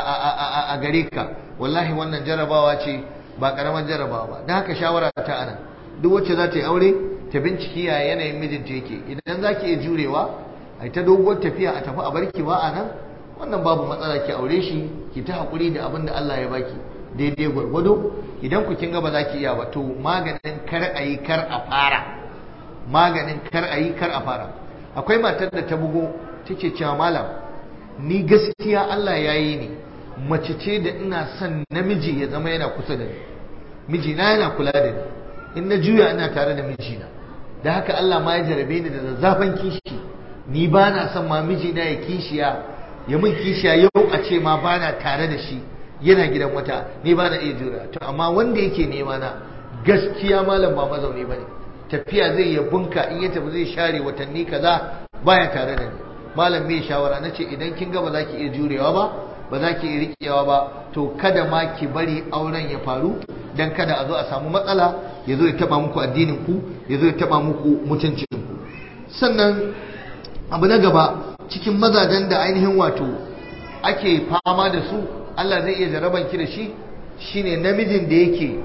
S2: a gare ka wallahi wannan jarabawa ce ba karamar jarabawa ba don haka shawara ta ana duk wacce za ta yi aure ta binciki ya yanayin mijinta yake idan za ki iya jurewa a ta doguwar tafiya a tafi a barki ba a nan wannan babu matsala ki aure shi ki ta haƙuri da abin da Allah ya baki daidai gwargwado idan ku kin ga ba za ki iya ba to maganin kar a yi kar a fara maganin kar a yi kar a fara akwai matar da ta bugo take cewa malam ni gaskiya Allah ya yi ni mace ce da ina son namiji ya zama yana kusa da ni mijina yana kula da ni in na juya ina tare da mijina da haka Allah ma ya jarabe ni da zazzafan kishi ni ba na son ma mijina ya kishiya ya min kishiya yau a ce ma ba na tare da shi yana gidan wata ni ba na iya jura to amma wanda yake nema na gaskiya malam ba mazauni ba ne tafiya zai ya bunka in ya tafi zai share watanni kaza baya tare da ni malam me shawara nace idan kin ga ba za ki iya jurewa ba ba za ki iya riƙewa ba to kada ma ki bari auren ya faru dan kada a zo a samu matsala ya zo ya taba muku addinin ku ya zo ya taba muku mutuncin ku sannan abu na gaba cikin mazajen da ainihin wato ake fama da su Allah zai iya jaraban ki da shi shine namijin da yake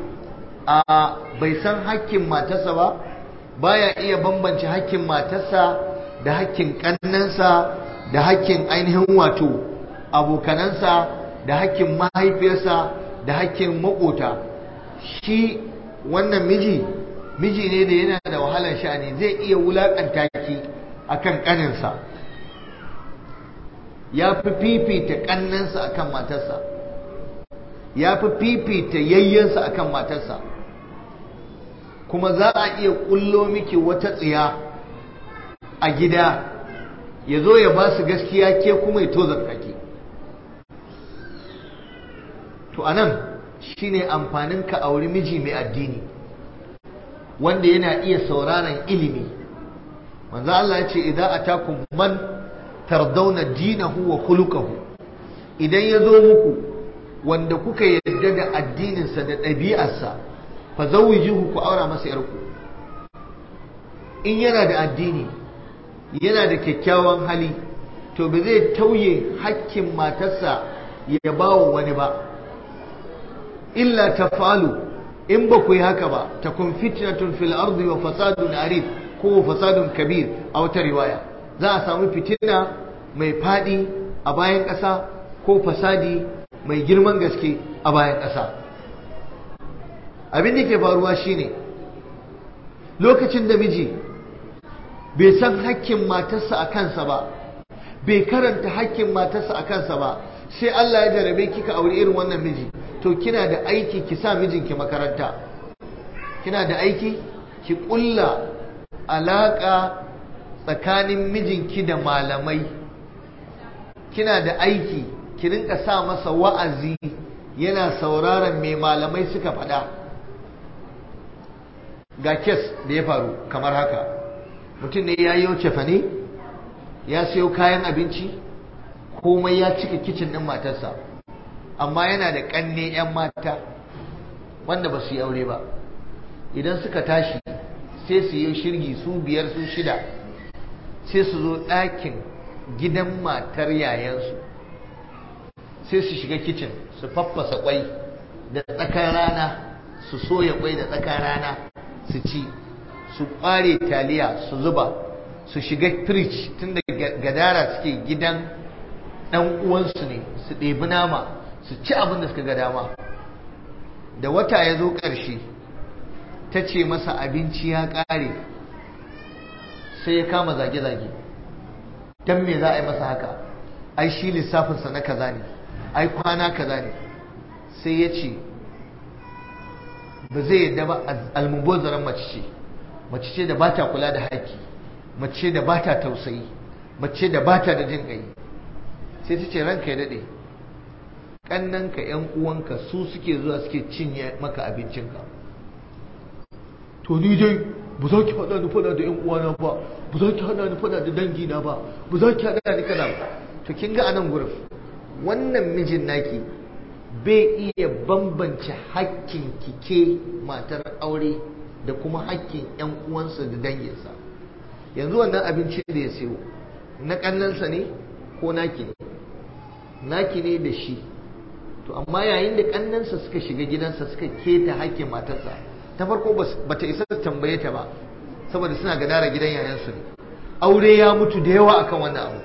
S2: a bai san hakkin matarsa ba baya iya bambance hakkin matarsa da hakkin kannansa da hakkin ainihin wato abokanansa da hakkin mahaifiyarsa da hakkin makota shi wannan miji miji ne da yana da wahalar sha'ani zai iya wulakanta ki akan kaninsa ya fi fifita kannansa akan matarsa ya fi fifita yayyansa akan matarsa kuma za a iya kullo miki wata tsiya a gida ya zo ya ba su gaskiya ke kuma ya tozarta ki to anan shine amfanin ka auri miji mai addini wanda yana iya sauraron ilimi manzo Allah ya ce idan atakum man tardawna dinahu wa khuluquhu idan ya zo muku wanda kuka yarda da addininsa da ɗabi'arsa fa zawwijuhu ku aura masa yarku in yana da addini yana da kyakkyawan hali to ba zai tauye hakkin matarsa ya bawa wani ba illa tafalu in ba ku yi haka ba takun fitnatun fil ardi wa fasadun arid ko fasadun kabir a wata riwaya za a samu fitina mai fadi a bayan ƙasa ko fasadi mai girman gaske a bayan ƙasa abin da ke faruwa shine lokacin da miji bai san hakkin matarsa a kansa ba bai karanta hakkin matarsa a kansa ba sai Allah ya jarabe kika aure irin wannan miji to kina da aiki ki sa mijinki makaranta kina da aiki ki kulla alaka tsakanin mijinki da malamai kina da aiki ki rinka sa masa wa'azi yana sauraron mai malamai suka faɗa ga kes da ya faru kamar haka mutum ne ya yi cefane ya siyo kayan abinci komai ya cika kicin ɗin matarsa amma yana da ƙanne 'yan mata wanda ba su yi aure ba idan suka tashi sai su yi shirgi su biyar su shida sai su zo ɗakin gidan matar yayansu sai su shiga kicin su faffasa kwai da tsakar rana su soya kwai da tsakar rana su ci su ƙware taliya su zuba su shiga fridge tun da gadara suke gidan ɗan uwansu ne su ɗebi nama su ci abin da suka ga dama da wata ya zo ƙarshe ta ce masa abinci ya ƙare sai ya kama zage-zage don me za a yi masa haka ai shi lissafinsa na kaza ne ai kwana kaza ne sai ya ce ba zai yadda ba almubozaran mace ce mace ce da ba ta kula da haƙƙi mace da ba ta tausayi mace da ba ta da jin ƙai sai ta ce ranka ya daɗe ƙannanka ‘yan uwanka su suke zuwa suke cinye maka abincinka to ni dai ba za ki haɗa ni faɗa da 'yan uwana ba ba za ki haɗa ni faɗa da dangina ba ba za ki haɗa ni kana ba to kin ga anan gurin wannan mijin naki bai iya bambance hakkin kike matar aure da kuma hakkin 'yan uwansa da danginsa yanzu wannan abinci da ya siyo na kannansa ne ko naki ne naki ne da shi to amma yayin da kannansa suka shiga gidansa suka keta hakkin matarsa ta farko ba ta isa tambaye ta ba saboda suna gadara gidan yayansu ne aure ya mutu da yawa akan wannan abu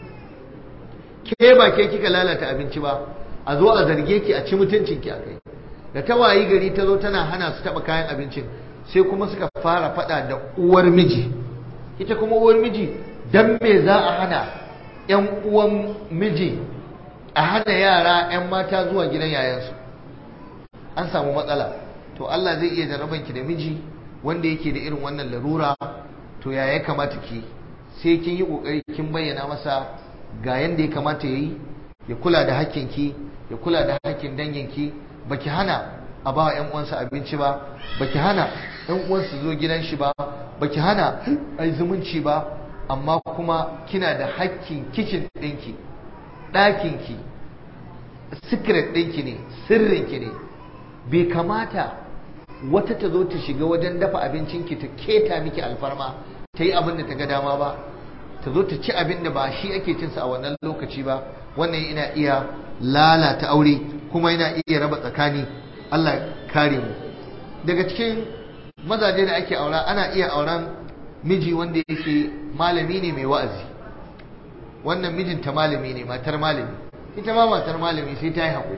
S2: ke ba ke kika lalata abinci ba a zo a zarge ki a ci mutuncin ki akai da ta wayi gari ta zo tana hana su taba kayan abincin sai kuma suka fara fada da uwar miji ita kuma uwar miji dan me za a hana yan uwan miji a hana yara yan mata zuwa gidan yayansu an samu matsala to Allah zai iya jaraban ki da miji wanda yake da irin wannan larura to ya ya kamata ki sai kin yi kokari kin bayyana masa ga yanda ya kamata yayi ya kula da hakkinki ya kula da hakkin danginki baki hana a ba yan uwansa abinci ba baki hana yan uwansu zo gidan shi ba baki hana ai zumunci ba amma kuma kina da hakkin kitchen ɗinki ɗakinki secret ɗinki ne sirrinki ne bai kamata wata ta zo ta shiga wajen dafa abincinki ta keta miki alfarma ta yi abin da ta ga dama ba ta zo ta ci abin da ba shi ake cinsa a wannan lokaci ba wannan ina iya lalata aure kuma yana iya raba tsakani Allah kare mu daga cikin mazaje da ake aura ana iya auren miji wanda yake malami ne mai wa'azi wannan mijinta malami ne matar malami ita ma matar malami sai ta yi haƙuri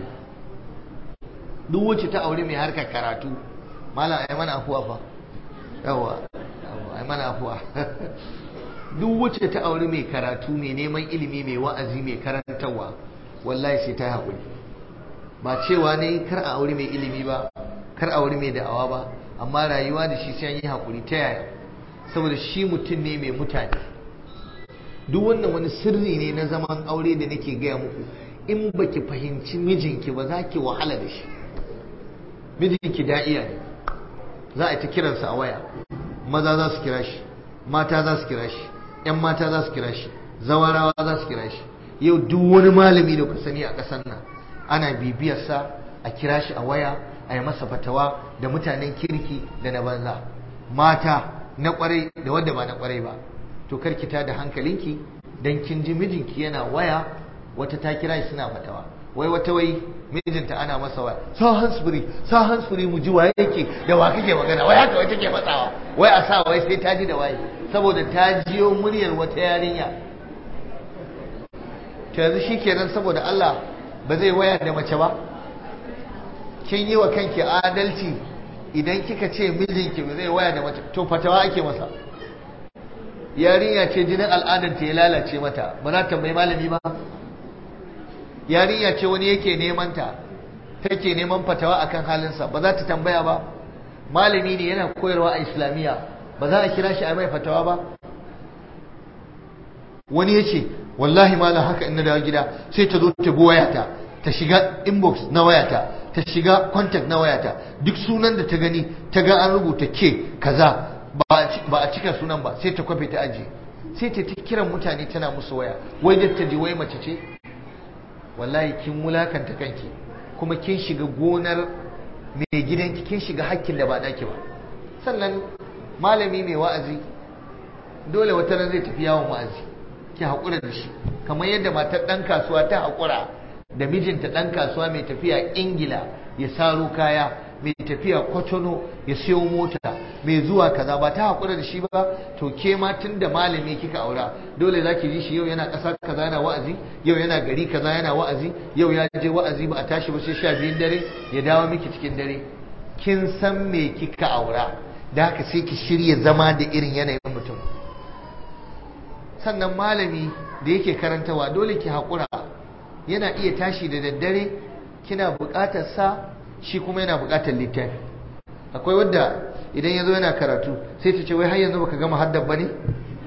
S2: duk wacce ta aure mai harkar karatu malam ai mana afuwa fa yawa ai mana afuwa duk wacce ta aure mai karatu mai neman ilimi mai wa'azi mai karantarwa wallahi sai ta yi haƙuri ba cewa ne kar a aure mai ilimi ba kar a aure mai da'awa ba amma rayuwa da shi sai an yi haƙuri ta yaya saboda shi mutum ne mai mutane duk wannan wani sirri ne na zaman aure da nake gaya muku in baki fahimci mijinki ba za ki wahala da shi mijinki da'iya ne za a ta kiransa a waya maza za su kira shi mata za su kira shi 'yan mata za su kira shi zawarawa za su kira shi yau duk wani malami da ku sani a ƙasar nan ana bibiyarsa a kira shi a waya a yi masa fatawa da mutanen kirki da na banza mata na kwarai da wanda ba na kwarai ba to karkita da hankalinki dan kin ji mijinki yana waya wata ta kira shi suna fatawa wai wata wai mijinta ana masa waya sa hansfuri sa hansfuri mu ji waye yake da wa kake magana wai haka wai take matsawa wai a sa wai sai ta ji da waye saboda ta jiyo muryar wata yarinya to yanzu shikenan saboda Allah ba zai waya da mace ba kin yi wa kanki adalci idan kika ce mijinki ba zai waya da mace to fatawa ake masa yarinya ce jinin al'adar ta ya lalace mata ba za ta mai malami ba yarinya ce wani yake neman ta take neman fatawa akan halinsa ba za ta tambaya ba malami ne yana koyarwa a islamiyya ba za a kira shi a mai fatawa ba wani ya ce wallahi malam haka in na dawo gida sai ta zo ta bi wayata ta shiga inbox na wayata ta shiga contact na wayata duk sunan da ta gani ta ga an rubuta ke kaza ba a cika sunan ba sai ta kwafe ta ajiye sai ta kiran mutane tana musu waya wai da ta ji wai mace ce wallahi kin mulakanta kanki kuma kin shiga gonar mai gidanki kin shiga hakkin da ba naki ba sannan malami mai wa'azi dole wata ran zai tafi yawon wa'azi ki haƙura da shi kamar yadda matar ɗan kasuwa ta haƙura da mijinta ɗan kasuwa mai tafiya ingila ya saro kaya mai tafiya kwatano ya siyo mota mai zuwa kaza ba ta haƙura da shi ba to ke ma tun da malami kika aura dole za ki ji shi yau yana ƙasa kaza yana wa'azi yau yana gari kaza yana wa'azi yau ya je wa'azi ba a tashi ba sai sha biyun dare ya dawo miki cikin dare kin san me kika aura da haka sai ki shirya zama da irin yanayin mutum sannan malami da yake karantawa dole ki haƙura yana iya tashi da daddare kina buƙatar sa shi kuma yana buƙatar littafi akwai wadda idan ya zo yana karatu sai ta ce wai har yanzu baka gama haddar ba ne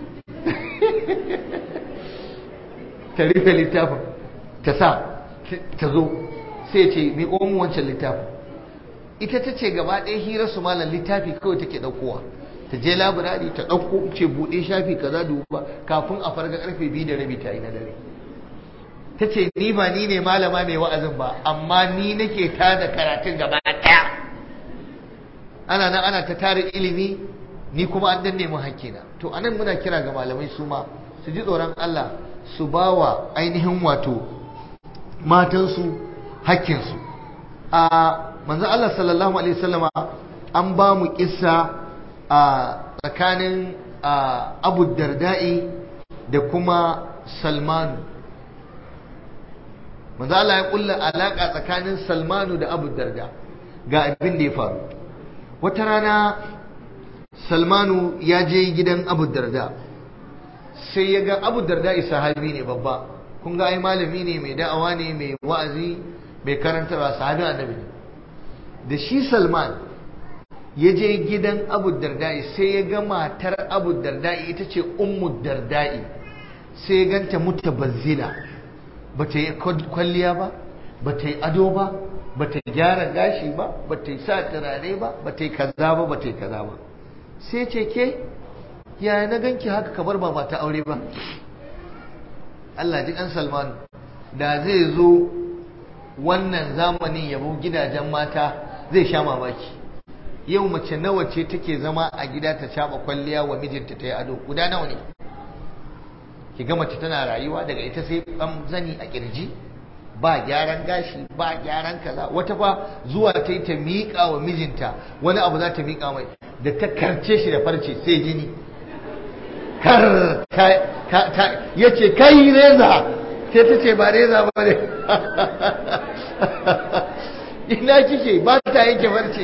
S2: ta rufe littafin ta sa ta zo sai ce mi mu wancan littafin ita ta ce gaba ɗaya hirar su malam littafi kawai take ɗaukowa ta je labirari ta ɗauko ce buɗe shafi kaza duba kafin a farga ƙarfe biyu da rabi ta yi na dare ta ce ni ba ni ne malama mai wa'azin ba amma ni nake tada karatun gaba ɗaya ana nan ana ta tara ilimi ni kuma an danne mu hakkina to anan muna kira ga malamai su ma su ji tsoron Allah su ba wa ainihin wato matansu hakkinsu a manzo Allah sallallahu alaihi wasallama an ba mu kissa a tsakanin Abu Darda'i da kuma Salmanu manzo Allah ya kulla alaka tsakanin Salmanu da Abu Darda ga abin da ya faru wata rana Salmanu ya je gidan Abu Darda sai ya ga Abu Darda sahabi ne babba kun ga ai malami ne mai da'awa ne mai wa'azi mai karantarwa sahabi annabi ne da shi Salman ya je gidan Abu Darda'i sai ya ga matar Abu Darda'i ita ce Ummu Darda'i sai ya ganta mutabazzila bata yi kwalliya ba bata yi ado ba bata gyara gashi ba bata yi sa turare ba bata yi kaza ba bata yi kaza ba sai ce ke yaya na ganki haka kamar ba mata aure ba Allah ji ɗan Salman da zai zo wannan zamanin yabo gidajen mata zai sha mamaki yau mace nawa ce take zama a gida ta caba kwalliya wa mijinta ta yi ado guda nawa ne ki ga mace tana rayuwa daga ita sai ɓan zani a kirji ba gyaran gashi ba gyaran kaza wata fa zuwa ta yi ta miƙa wa mijinta wani abu za ta miƙa mai da ta karce shi da farce sai jini kar ya ce kai reza sai ta ce ba reza ba ne ina kike ba ta yanke farce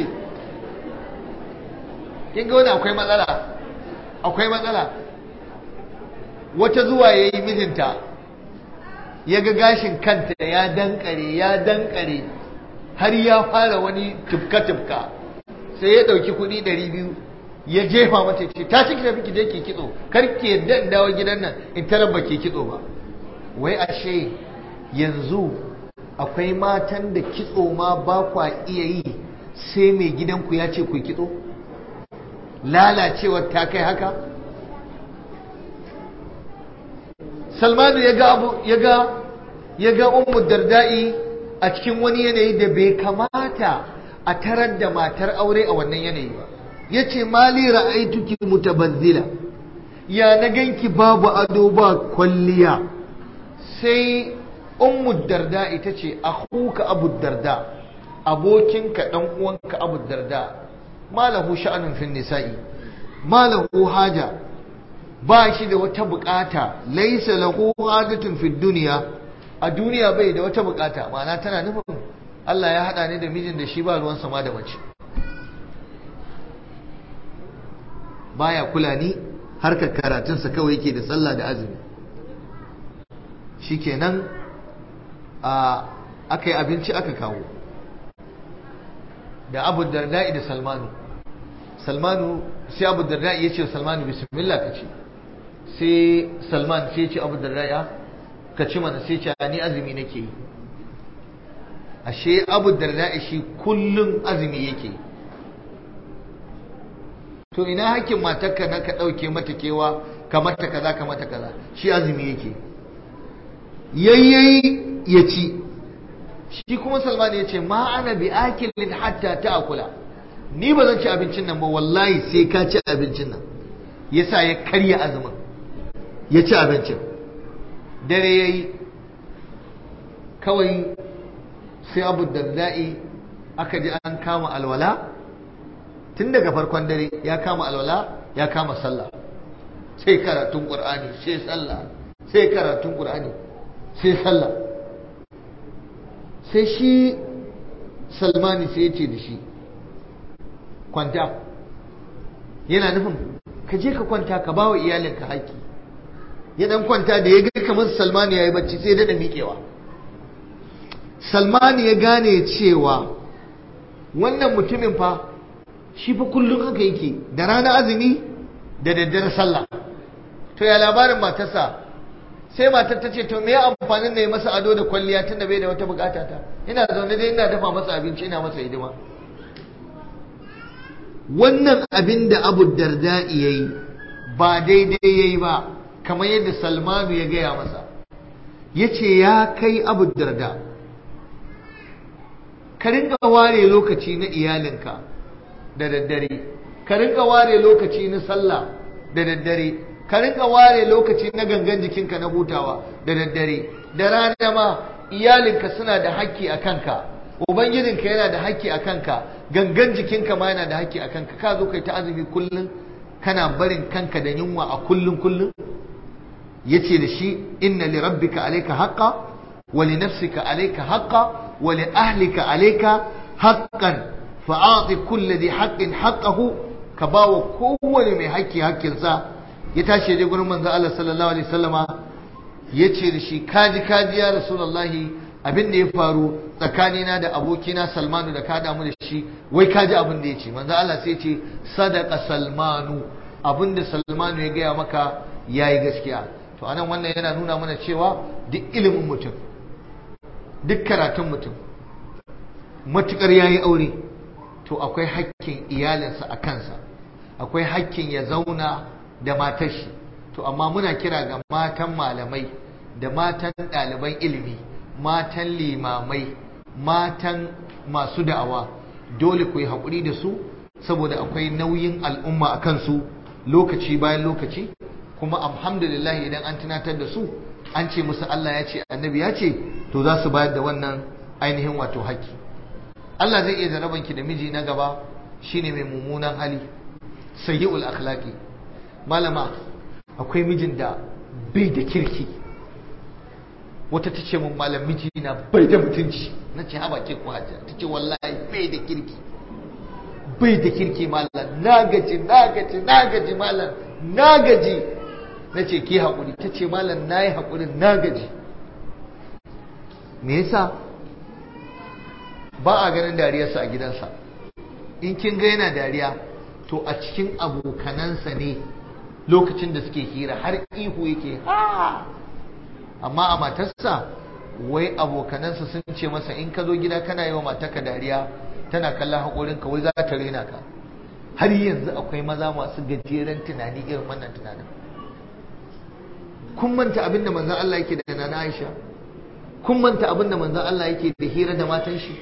S2: kin ga wani akwai matsala akwai matsala wata zuwa ya yi mijinta ya ga gashin kanta ya dankare ya dankare har ya fara wani tufka-tufka sai ya ɗauki kuɗi ɗari biyu ya jefa mata ce ta ciki tafi ki je ki kitso kar ki yadda in dawo gidan nan in tarar ba ki kitso ba wai ashe yanzu akwai matan da kitso ma ba kwa iya yi sai mai gidanku ya ce ku kitso lalacewar ta kai haka salmanu ya ga abu ya ga ya ga ummu darda'i a cikin wani yanayi da bai kamata a tarar da matar aure a wannan yanayi ba yace mali ra'aituki mutabazzila ya na ganki babu ado ba kwalliya sai ummu darda ita ce akhuka abu darda abokinka dan uwanka abu darda malahu sha'anun fin nisa'i malahu haja ba shi da wata bukata laisa lahu hajatun fid dunya a duniya bai da wata bukata ma'ana tana nufin Allah ya hada ni da mijin da shi ba ruwan sama da mace baya kula ni harkar karatunsa kawai yake da sallah da azumi shikenan a aka yi abinci aka kawo da abu darda'i da salmanu salmanu sai abu darda'i ya ce salmanu bismillah ka ce sai salman sai ya ce abu darda'i ka ci mana sai ce ni azumi nake yi ashe abu darda'i shi kullum azumi yake yi to ina hakkin matarka na ka ɗauke mata kewa ka mata kaza ka mata kaza shi azumi yake yayyayi ya ci shi kuma salman ya ce ma ana bi akilin hatta ta akula ni ba zan ci abincin nan ba wallahi sai ka ci abincin nan yasa ya karya azumin ya ci abincin dare ya yi kawai sai abu darda'i aka ji an kama alwala tun daga farkon dare ya kama alwala ya kama sallah sai karatun qur'ani sai sallah sai karatun qur'ani sai sallah sai shi salmani sai ya ce da shi kwanta yana nufin ka je ka kwanta ka ba wa iyalinka haƙƙi ya dan kwanta da ya ga kamar salmani ya yi bacci sai daɗa miƙewa salmani ya gane cewa wannan mutumin fa shi fa kullum haka yake da rana azumi da daddare sallah to ya labarin matarsa sai matar ta ce to me amfanin ne masa ado da kwalliya tun da bai da wata bukata ta ina zaune dai ina dafa masa abinci ina masa hidima wannan abin da abu darda ya yi ba daidai ya yi ba kamar yadda salmanu ya gaya masa ya ce ya kai abu darda ka rinka ware lokaci na iyalinka da daddare ka rinka ware lokaci na sallah da daddare ka rinka ware lokaci na gangan jikinka na hutawa da daddare da rana ma iyalinka suna da haƙƙi a kanka ubangijinka yana da haƙƙi a kanka gangan jikinka ma yana da haƙƙi a kanka ka zo kai ta azumi kullum kana barin kanka da yunwa a kullum kullum yace da shi inna li rabbika alayka haqqa wa li nafsika alayka haqqa wa li ahlika alayka haqqan fa'ati kulli dhi haqqin haqqahu ka bawa kowane mai haƙƙi haƙƙinsa ya tashi je gurin manzo Allah sallallahu alaihi wasallama yace da shi kaji kaji ya rasulullahi abin da ya faru tsakanina da abokina Salmanu da ka damu da shi wai kaji abin da yace manzo Allah sai ce sadaqa Salmanu abin da Salmanu ya gaya maka yayi gaskiya to anan wannan yana nuna mana cewa duk ilimin mutum duk karatun mutum matukar yayi aure to akwai hakkin iyalinsa a kansa akwai hakkin ya zauna da matar shi to amma muna kira ga matan malamai da matan ɗaliban ilimi matan limamai matan masu da'awa dole ku yi haƙuri da su saboda akwai nauyin al'umma a kansu lokaci bayan lokaci kuma alhamdulillah idan an tunatar da su an ce musu Allah ya ce annabi ya ce to za su bayar da wannan ainihin wato haƙƙi Allah zai iya jarabanki da miji na gaba shine mai mummunan hali sayyi'ul akhlaqi malama akwai mijin da bai da kirki wata ta ce mun malam miji na bai da mutunci na ce haba ke ku hajja ta ce wallahi bai da kirki bai da kirki malam na gaji na gaji na gaji malam na gaji na ce ki haƙuri ta ce malam na yi haƙurin na gaji me yasa ba a ganin dariyarsa a gidansa in kin ga yana dariya to a cikin abokanansa ne lokacin da suke hira har ihu yake ha amma a matarsa wai abokanansa sun ce masa in ka zo gida kana yi wa matarka dariya tana kallon haƙorinka wai za ta rena ka har yanzu akwai maza masu gajeren tunani irin wannan tunanin kun manta abin da manzon Allah yake da nana Aisha kun manta abin da manzon Allah yake da hira da matan shi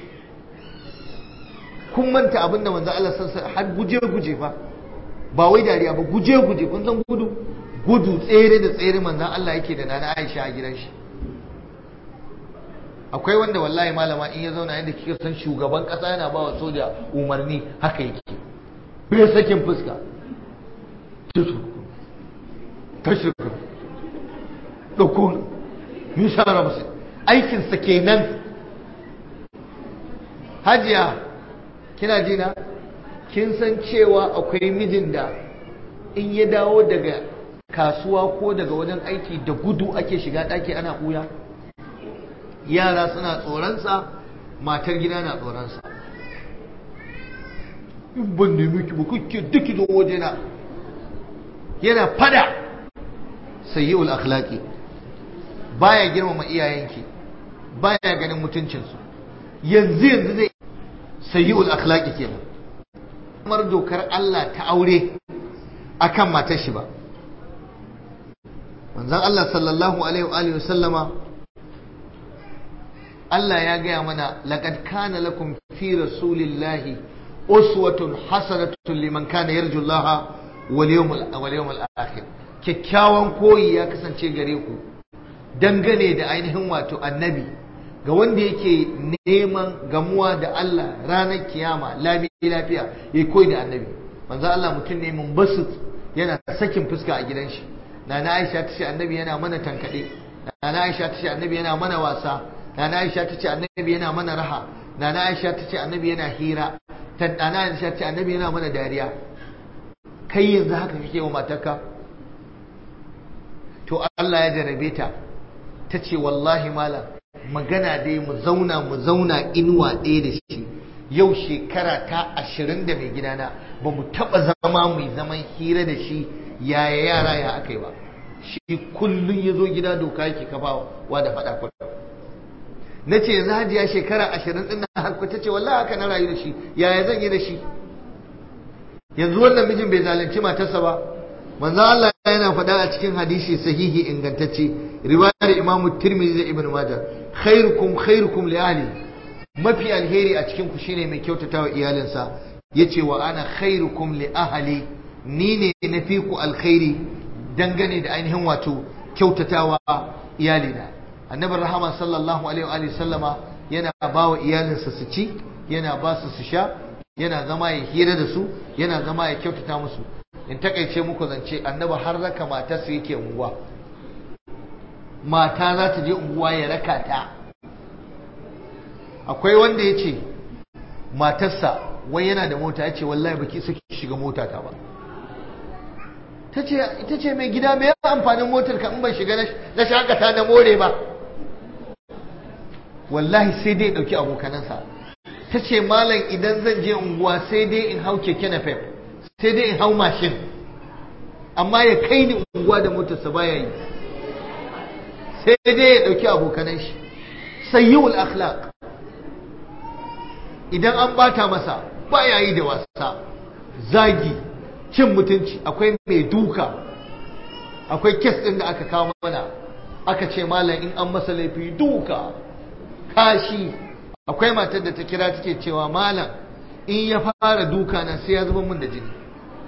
S2: kun manta abin da manzon Allah sansa har guje guje fa ba wai dariya ba guje guje kun san gudu gudu tsere da tsere manzon Allah yake da nana Aisha a gidan shi akwai wanda wallahi malama in ya zauna yadda kika san shugaban kasa yana ba wa soja umarni haka yake bai sakin fuska tashi ɗauko nishara musu aikinsa kenan hajiya kina jina kin san cewa akwai mijin da in ya dawo daga kasuwa ko daga wajen aiki da gudu ake shiga ɗaki ana ɓuya yara suna tsoronsa matar gida na tsoronsa in ban nemi ki ba kuke duki zo wajena yana fada sayyi'ul akhlaqi baya girmama iyayenki baya ganin mutuncinsu yanzu yanzu zai sayyi'ul akhlaqi kenan kamar dokar Allah ta aure akan matar shi ba manzon Allah sallallahu alaihi wa alihi sallama Allah ya gaya mana laqad kana lakum fi rasulillahi uswatun hasanatun liman kana yarju Allah wal yawmal wal yawmal akhir kyakkyawan koyi ya kasance gare ku dangane da ainihin wato annabi ga wanda yake neman gamuwa da Allah ranar kiyama lami lafiya ya koyi da annabi manzo Allah mutum ne mun basu yana sakin fuska a gidan shi nana Aisha ta ce annabi yana mana tankade nana Aisha ta ce annabi yana mana wasa nana Aisha ta ce annabi yana mana raha nana Aisha ta ce annabi yana hira nana Aisha ta ce annabi yana mana dariya kai yanzu haka kake wa matarka to Allah ya jarabe ta ta ce wallahi malam magana dai mu zauna mu zauna inuwa ɗaya da shi yau shekara ta ashirin da mai gidana ba mu taɓa zama mu zaman hira da shi yaya yara ya aka yi ba shi kullum ya zo gida doka yake kafawa da faɗa kullum na ce yanzu hajiya shekara ashirin ɗin na harku ta ce wallahi haka na rayu da shi yaya zan yi da shi yanzu wannan mijin bai zalunci matarsa ba manzo Allah yana faɗa a cikin hadisi sahihi ingantacce riwayar Imam Tirmidhi da Ibn Majah khairukum khairukum li ahli mafi alheri a cikin ku shine mai kyautatawa iyalinsa yace wa ana khairukum li ahli ni ne na fi ku alkhairi dangane da ainihin wato kyautatawa iyalina annabi rahama sallallahu alaihi wa sallama yana ba wa iyalinsa su ci yana ba su su sha yana zama ya hira da su yana zama ya kyautata musu in takaice muku zance annabi har raka matarsa yake unguwa mata za ta je unguwa ya raka ta akwai wanda ya ce matarsa wai yana da mota ya ce wallahi baki suke shiga mota ta ba ita ce mai gida mai amfanin motar ka in ban shiga na shakata na more ba wallahi sai dai ɗauki abokanansa ta ce malam idan zan je unguwa sai dai in hau keke na fef sai dai in hau mashin amma ya kai ni unguwa da motarsa baya yi sai dai ya ɗauki abokanan shi sayyul akhlaq idan an bata masa baya yi da wasa zagi cin mutunci akwai mai duka akwai kes ɗin da aka kawo mana aka ce malam in an masa laifi duka kashi akwai matar da ta kira take cewa malam in ya fara duka na sai ya zuba mun da jini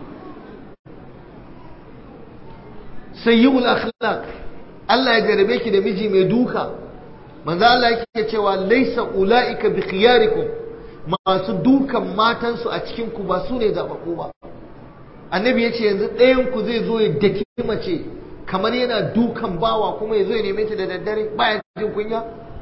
S2: sayyul akhlaq Allah ya jarabe ki da miji mai duka manzo Allah yake cewa laisa ulaika bi khiyarikum masu dukan matansu a cikin ku ba su ne zabaku ba annabi ya ce yanzu ɗayan ku zai zo ya daki mace kamar yana dukan bawa kuma ya zo ya neme ta da daddare baya jin kunya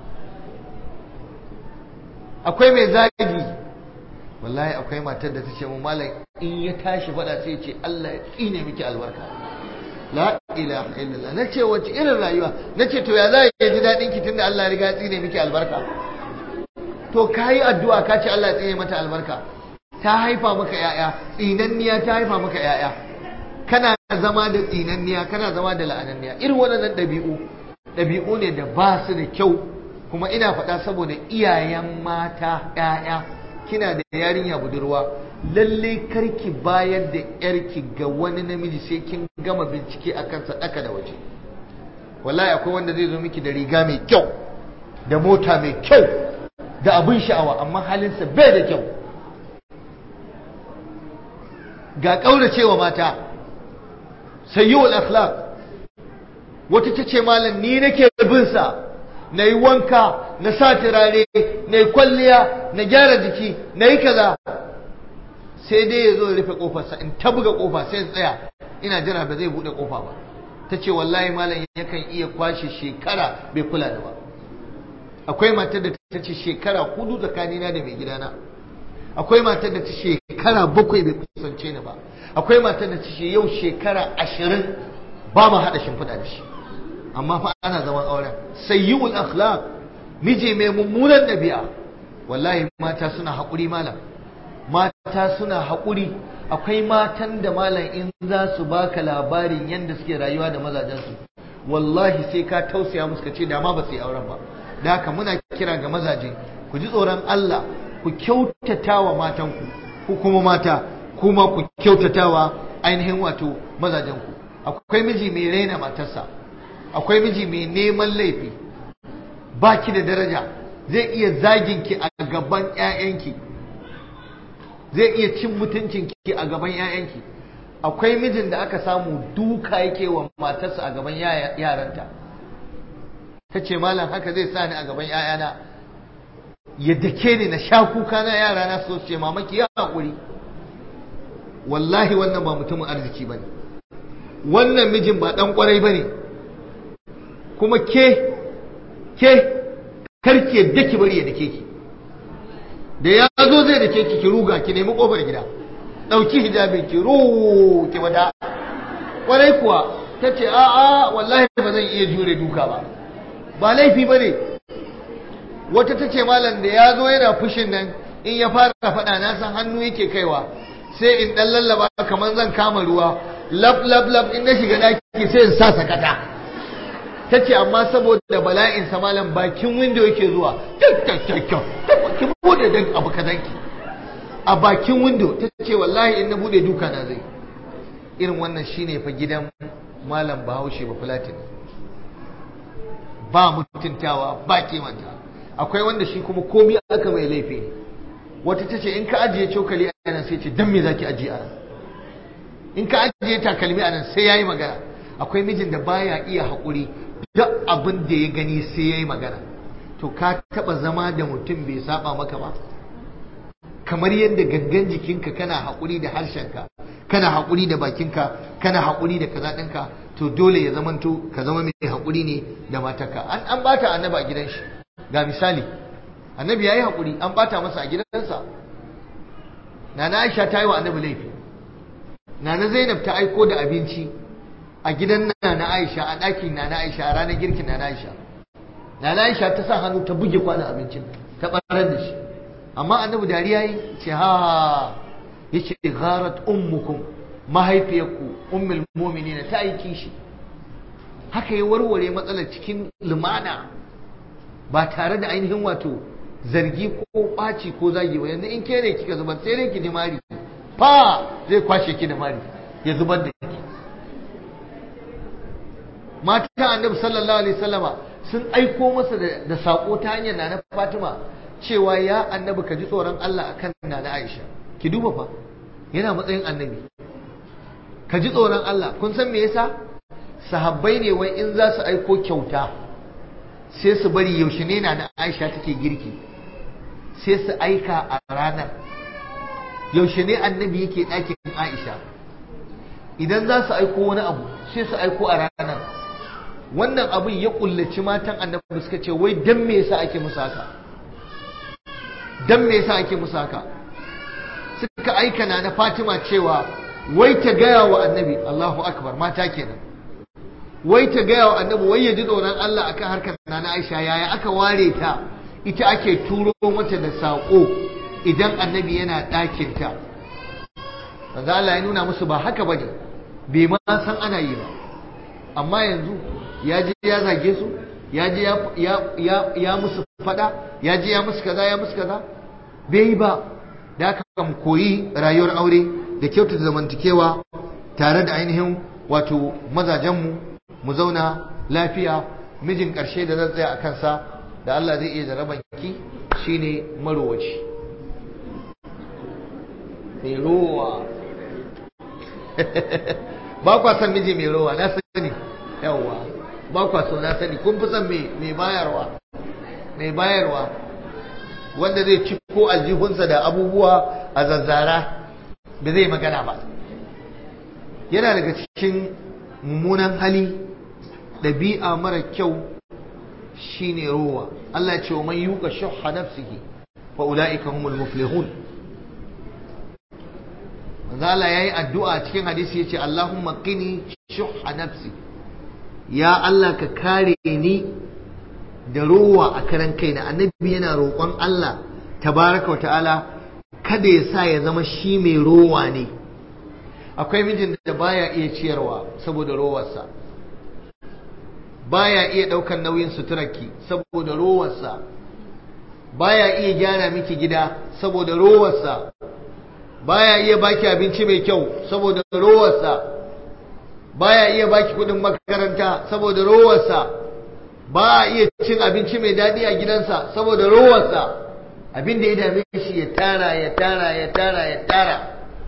S2: akwai mai zagi wallahi akwai matar da ta ce mu malam in ya tashi faɗa sai ya ce Allah ya tsine miki albarka la ilaha illallah na ce wace irin rayuwa na ce to ya za ya ji daɗin ki tunda Allah ya riga ya tsine miki albarka to ka yi addu'a ka ce Allah ya tsine mata albarka ta haifa maka ‘ya'ya tsinanniya ta haifa maka ‘ya'ya kana zama da tsinanniya kana zama da la'ananniya irin waɗannan ɗabi'u ɗabi'u ne da ba su da kyau kuma ina faɗa saboda iyayen mata ‘ya'ya kina da yarinya budurwa lalle karki bayar da ‘yarki ga wani namiji sai kin gama bincike a kansa ɗaka da waje wallahi akwai wanda zai zo miki da riga mai kyau da mota mai kyau da abin sha'awa amma halinsa bai da kyau ga ƙauracewa mata sayyul akhlaq wata ta ce malam ni nake bin sa na yi wanka na sa turare na yi kwalliya na gyara jiki na yi kaza sai dai ya zo rufe kofarsa in ta buga kofa sai ya tsaya ina jira ba zai buɗe kofa ba ta ce wallahi malam yakan iya kwashe shekara bai kula da ba akwai matar da ta ce shekara hudu tsakanina da mai gidana akwai matar da ta shekara bakwai bai kusance ni ba akwai matar da ta ce yau shekara ashirin ba mu haɗa shimfiɗa da shi amma fa ana zaman auren sayyul akhlaq miji mai mummunan ɗabi'a wallahi mata suna haƙuri malam mata suna haƙuri akwai matan da malam in za su baka labarin yadda suke rayuwa da mazajensu wallahi sai ka tausaya musu ka ce da ma ba su yi auren ba da haka muna kira ga mazaje ku ji tsoron Allah ku kyautata wa matanku ku kuma mata kuma ku kyautata wa ainihin wato mazajenku akwai miji mai raina matarsa akwai miji mai neman laifi baki da daraja zai iya zaginki a gaban 'ya'yanki zai iya cin mutuncinki a gaban 'ya'yanki akwai mijin da aka samu duka yake wa matarsa a gaban yaranta ta ce malam haka zai sa ni a gaban 'ya'yana ya dake ni na sha kuka na yara na so ce mamaki ya haƙuri wallahi wannan ba mutumin arziki ba ne wannan mijin ba ɗan ƙwarai ba ne kuma ke ke karki yadda ki bari ya dake ki da ya zo zai dake ki ki ruga ki nemi ƙofar gida ɗauki hijabin ki ru ki wada ƙwarai kuwa ta ce a'a wallahi ba zan iya jure duka ba ba laifi ba ne wata ta ce malam da ya zo yana fushin nan in ya fara faɗa na san hannu yake kaiwa sai in ɗan lallaba kamar zan kama ruwa lab lab lab in na shiga ɗaki sai in sa sakata ta ce amma saboda bala'in sa malam bakin windo yake zuwa kyakkyakkyakkyau ki bude dan abu kazanki a bakin window ta ce wallahi in na bude duka na zai irin wannan shine fa gidan malam bahaushe ba fulatin ba mutuntawa ba kimanta akwai wanda shi kuma komi aka mai laifi ne wata ta ce in ka ajiye cokali a nan sai ce dan me zaki ajiye a nan in ka ajiye takalmi a nan sai yayi magana akwai mijin da baya iya haƙuri duk abin da ya gani sai yayi magana to ka taba zama da mutum bai saba maka ba kamar yadda gangan jikinka kana haƙuri da harshenka kana haƙuri da bakinka kana haƙuri da kaza ɗinka to dole ya zamanto ka zama mai haƙuri ne da matarka an an bata annabi a gidan shi ga misali annabi yayi haƙuri an bata masa a gidansa nana Aisha ta yi wa annabi laifi nana Zainab ta aiko da abinci a gidan nana Aisha a ɗakin nana Aisha a ranar girkin nana Aisha nana Aisha ta sa hannu ta buge kwanan abincin ta barar da shi amma annabi dariya yi ce ha yace gharat ummukum mahaifiyarku ummul mu'minin ta yi kishi haka ya warware matsalar cikin lumana ba tare da ainihin wato zargi ko ɓaci ko zagi ba yanzu in ke ne kika zubar sai dai ki ji mari fa zai kwashe ki da mari ya zubar da ki mata annabi sallallahu alaihi wasallama sun aiko masa da sako ta hanyar nana Fatima cewa ya annabi ka ji tsoron Allah akan nana Aisha ki duba fa yana matsayin annabi ka ji tsoron Allah kun san me yasa sahabbai ne wai in za su aiko kyauta sai su bari yaushe ne na Aisha take girki sai su aika a ranar yaushe ne annabi yake ɗakin Aisha idan za su aiko wani abu sai su aiko a ranar wannan abin ya kullaci matan annabi suka ce wai dan me yasa ake musu haka dan me yasa ake musu haka suka aika na na Fatima cewa wai ta gaya wa annabi Allahu akbar mata kenan wai ta gaya wa annabi wai ya ji tsoron Allah akan harkar na Aisha yaya aka ware ta ita ake turo mata da saƙo idan annabi yana ɗakin ta manzo Allah ya nuna musu ba haka bane bai ma san ana yi ba amma yanzu ya je ya zage su ya je ya ya musu fada ya je ya musu kaza ya musu kaza bai yi ba da aka mu koyi rayuwar aure da kyautata zamantakewa tare da ainihin wato mazajenmu mu zauna lafiya mijin ƙarshe da zan tsaya a kansa da Allah zai iya jaraban ki shine marowaci mai rowa ba kwa san miji mai rowa na sani yawwa ba kwa so na sani kun fi son mai bayarwa mai bayarwa wanda zai ci ko aljihunsa da abubuwa a zazzara da zai magana ba yana daga cikin mummunan hali ɗabi'a mara kyau shine rowa Allah ce wa man yuka shuhha nafsihi fa ulaika humul muflihun manzo Allah yayi addu'a cikin hadisi yace Allahumma qini shuhha nafsi ya Allah ka kare ni da rowa a karan kaina annabi yana roƙon Allah tabaraka wa ta'ala kada ya sa ya zama shi mai rowa ne akwai mijin da baya iya ciyarwa saboda rowarsa baya iya ɗaukan nauyin suturarki saboda rowarsa baya iya gyara miki gida saboda rowarsa baya iya baki abinci mai kyau saboda rowarsa baya iya baki kudin makaranta saboda rowarsa ba iya cin abinci mai daɗi a gidansa saboda rowarsa abin da ya dame shi ya tara ya tara ya tara ya tara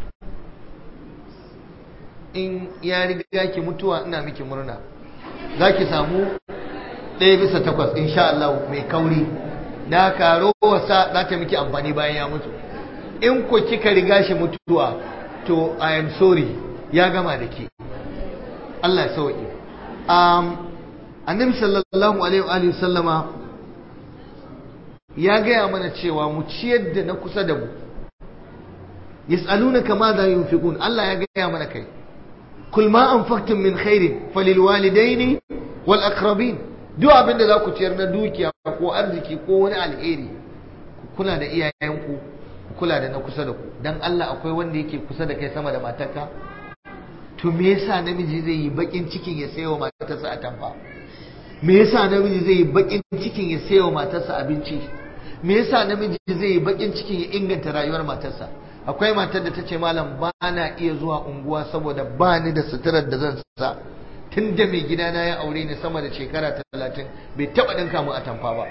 S2: in ya riga ki mutuwa ina miki murna za ki samu ɗaya bisa takwas insha Allah mai kauri na karo wasa za ta miki amfani bayan ya mutu in ko kika riga shi mutuwa to I am sorry ya gama da ke Allah ya sauki um, annabi sallallahu alaihi wa sallama ya gaya mana cewa mu ciyar da na kusa da mu yas'alunaka ma za yunfiqun Allah ya gaya mana kai kul ma anfaqtum min khairin falil walidaini wal aqrabin duk abin da za ku ciyar na dukiya ko arziki ko wani alheri ku kula da iyayenku ku kula da na kusa da ku dan Allah akwai wanda yake kusa da kai sama da matarka to me yasa namiji zai yi bakin cikin ya sayo matarsa a tamfa me yasa namiji zai yi bakin cikin ya sayo matarsa abinci me yasa namiji zai yi bakin cikin ya inganta rayuwar matarsa akwai matar da ta ce malam ba na iya zuwa unguwa saboda ba ni da suturar da zan sa tun da mai gidana ya aure ni sama da shekara talatin bai taɓa ɗinka mu a tamfa ba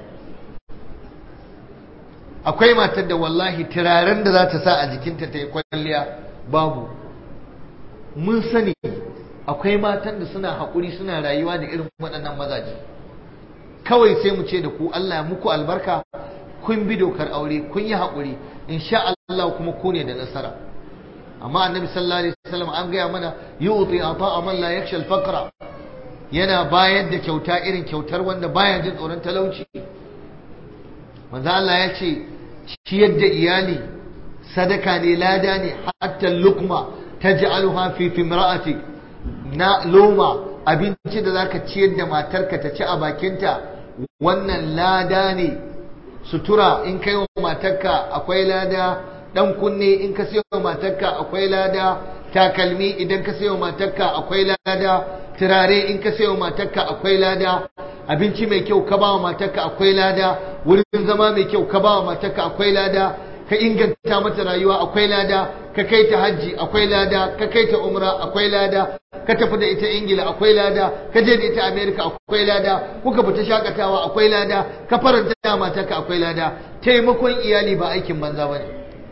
S2: akwai matar da wallahi turaren da za ta sa a jikinta ta yi kwalliya babu mun sani akwai matan da suna haƙuri suna rayuwa da irin waɗannan mazaje kawai sai mu ce da ku Allah ya muku albarka kun bi dokar aure kun yi haƙuri insha Allah kuma ku ne da nasara amma annabi sallallahu alaihi wasallam an gaya mana yu'ti ata'a man la yakhsha al-faqra yana bayar da kyauta irin kyautar wanda baya jin tsoron talauci manzo Allah ya ce ciyar da iyali sadaka ne lada ne hatta lukma taj'aluha fi fimra'atik na loma abinci da zaka ciyar da matarka ta ci a bakinta wannan lada ne sutura in kai wa matarka akwai lada dan kunne in ka sayo wa matarka akwai lada takalmi idan ka sayo wa matarka akwai lada turare in ka sayo wa matarka akwai lada abinci mai kyau ka ba wa matarka akwai lada wurin zama mai kyau ka ba wa matarka akwai lada ka inganta mata rayuwa akwai lada ka kai ta hajji akwai lada ka kai ta umra akwai lada ka tafi da ita ingila akwai lada ka je da ita america akwai lada kuka fita shakatawa akwai lada ka faranta da matarka akwai lada taimakon iyali ba aikin banza bane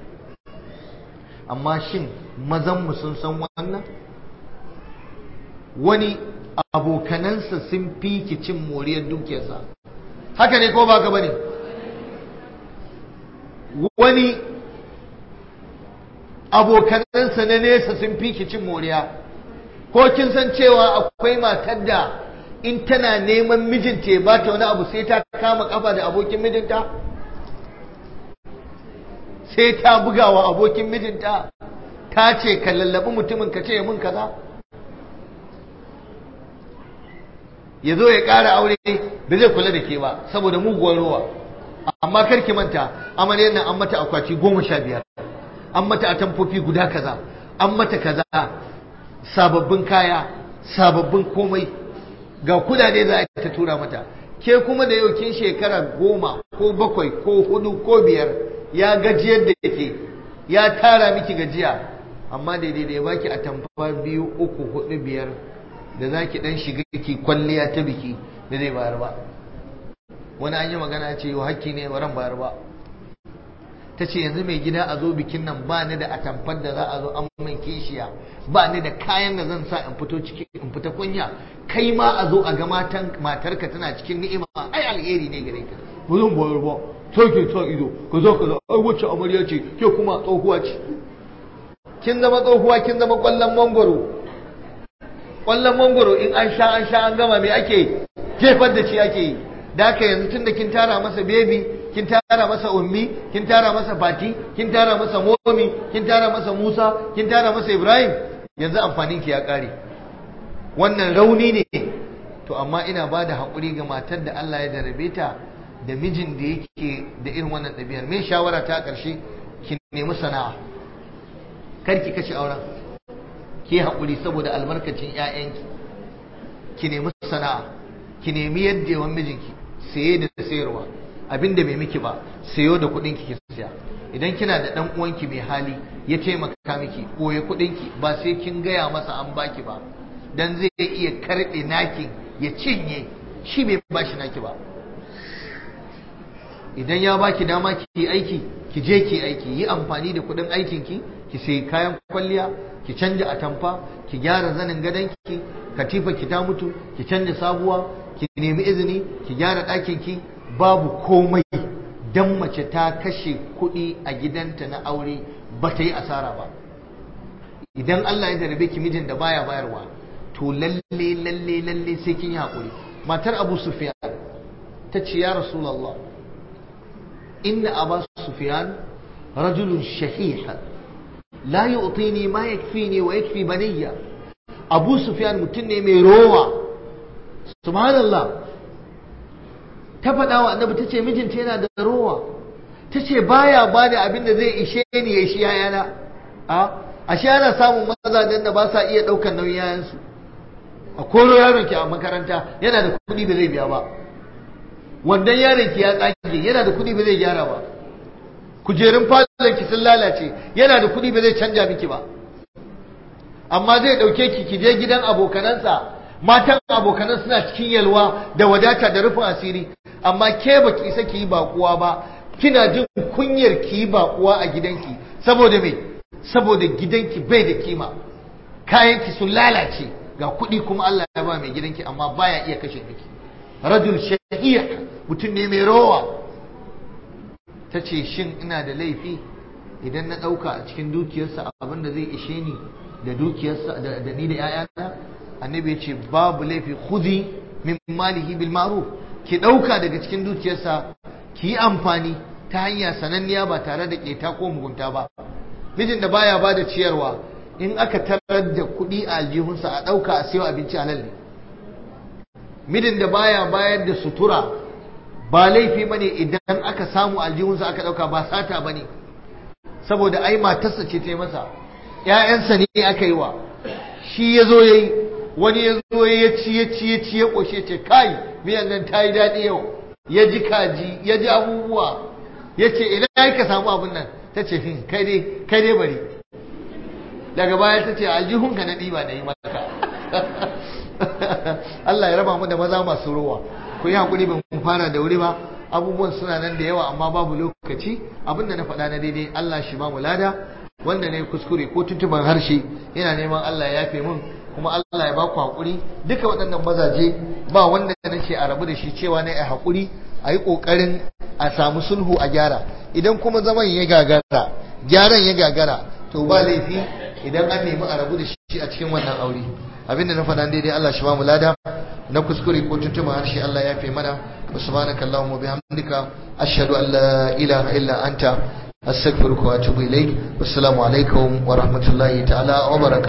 S2: amma shin mazan mu sun san wannan wani abokanansa sun fi ki cin moriyar dukiyarsa haka ne ko ba ka bane wani abokanansa na nesa sun fi ki cin moriya ko kin san cewa akwai matar da in tana neman mijinta ya bata wani abu sai ta kama kafa da abokin mijinta sai ta bugawa abokin mijinta ta ce ka lallabi mutumin ka ce mun kaza ya zo ya ƙara aure ba zai kula da ke ba saboda muguwar ruwa amma karki manta amaryar nan an mata akwati goma sha biyar an mata atamfofi guda kaza an mata kaza sababbin kaya sababbin komai ga kudade za a ta tura mata ke kuma da yau kin shekara goma ko bakwai ko hudu ko biyar ya gajiyar da yake ya tara miki gajiya amma daidai da ya baki atamfa biyu uku hudu biyar da za ki dan shiga ki kwalliya ta biki da zai bayar ba wani an yi magana ce yau hakki ne waran bayar ba ta ce yanzu mai gida a zo bikin nan ba ni da atamfar da za a zo an min kishiya ba ni da kayan da zan sa in fito ciki in fita kunya kai ma a zo a ga matan matarka tana cikin ni'ima ai alheri ne gare ka ba zan bayar ba sai ke sa ido ka zo ka zo ai wacce amarya ce ke kuma tsohuwa ce kin zama tsohuwa kin zama kwallon mangwaro kwallon mangwaro in an sha an sha an gama me ake jefar da shi ake yi da haka yanzu tunda kin tara masa bebi kin tara masa ummi kin tara masa fati kin tara masa momi kin tara masa musa kin tara masa ibrahim yanzu amfanin ki ya kare wannan rauni ne to amma ina ba da haƙuri ga matar da Allah ya darabe ta da mijin da yake da irin wannan ɗabi'ar me shawara ta ƙarshe ki nemi sana'a kar ki kashe auren ki haƙuri saboda albarkacin 'ya'yanki ki nemi sana'a ki nemi yadda yawan mijinki saye da sayarwa abinda bai miki ba sayo da kuɗin ki siya idan kina da ɗan uwanki mai hali ya taimaka miki koye kuɗin ki ba sai kin gaya masa an baki ba dan zai iya karɓe naki ya cinye shi bai bashi naki ba idan ya baki dama ki yi aiki ki je ki aiki yi amfani da kuɗin aikin ki ki sayi kayan kwalliya ki canja atamfa ki gyara zanin gadonki katifa ki ta mutu ki canja sabuwa ki nemi izini ki gyara ɗakin ki babu komai dan mace ta kashe kuɗi a gidanta na aure ba ta yi asara ba idan Allah ya jarabe ki mijin da baya bayarwa to lalle lalle lalle sai kin yi haƙuri matar Abu Sufyan ta ce ya Rasulullah inna Abu Sufyan rajulun shahiha la yu'tini ma yakfini wa yakfi baniya Abu Sufyan mutum ne mai rowa subhanallah ta faɗa wa annabi ta ce mijinta yana da rowa ta ce baya ba da abin da zai ishe ni ya shi yayana a ashe ana samun mazajen da ba sa iya ɗaukar nauyin yayansu a koro yaron ki a makaranta yana da kuɗi ba zai biya ba wannan yaron ki ya tsage yana da kuɗi ba zai gyara ba kujerun falon ki sun lalace yana da kuɗi ba zai canja miki ba amma zai ɗauke ki ki je gidan abokanansa matan abokanan suna cikin yalwa da wadata da rufin asiri amma ke ba ki isa ki yi bakuwa ba kina jin kunyar ki yi bakuwa a gidanki saboda me saboda gidanki bai da kima kayanki sun lalace ga kuɗi kuma Allah ya ba mai gidanki amma baya iya kashe miki rajul shahiya mutum ne mai rowa ta ce shin ina da laifi idan na ɗauka a cikin dukiyarsa abin da zai ishe ni da dukiyarsa da ni da 'ya'yana annabi ya ce babu laifi khudi min malihi bil ma'ruf ki ɗauka daga cikin dukiyarsa ki yi amfani ta hanya sananniya ba tare da keta ko mugunta ba mijin da baya ba da ciyarwa in aka tarar da kuɗi a aljihunsa a ɗauka a siyo abinci halal ne mijin da baya bayar da sutura ba laifi bane idan aka samu aljihunsa aka ɗauka ba sata bane saboda ai matarsa ce ta yi masa ‘ya'yansa ne aka yi wa shi ya zo ya yi wani ya zo ya ci ya ci ya ci ya ƙoshe ce kai miyan nan ta yi daɗi yau ya ji kaji ya ji abubuwa ya ce ina ya ka samu abin nan ta ce hin kai dai kai dai bari daga baya ta ce aljihunka na ɗiba na yi maka Allah ya raba mu da maza masu rowa ku yi haƙuri ban fara da wuri ba abubuwan suna nan da yawa amma babu lokaci abinda na faɗa na daidai Allah shi ba mu lada wanda ne kuskure ko tuntuban harshe yana neman Allah ya yafe mun kuma Allah ya ba ku haƙuri duka waɗannan mazaje ba wanda na ce a rabu da shi cewa na a haƙuri a yi ƙoƙarin a samu sulhu a gyara idan kuma zaman ya gagara gyaran ya gagara to ba laifi idan an nemi a rabu da shi a cikin wannan aure abinda na faɗa daidai Allah shi ba mu lada na kuskure ko tuntuban harshe Allah ya yafe mana وسبحانك اللهم وبحمدك أشهد أن لا إله إلا أنت أستغفرك وأتوب إليك والسلام عليكم ورحمة الله تعالى وبركاته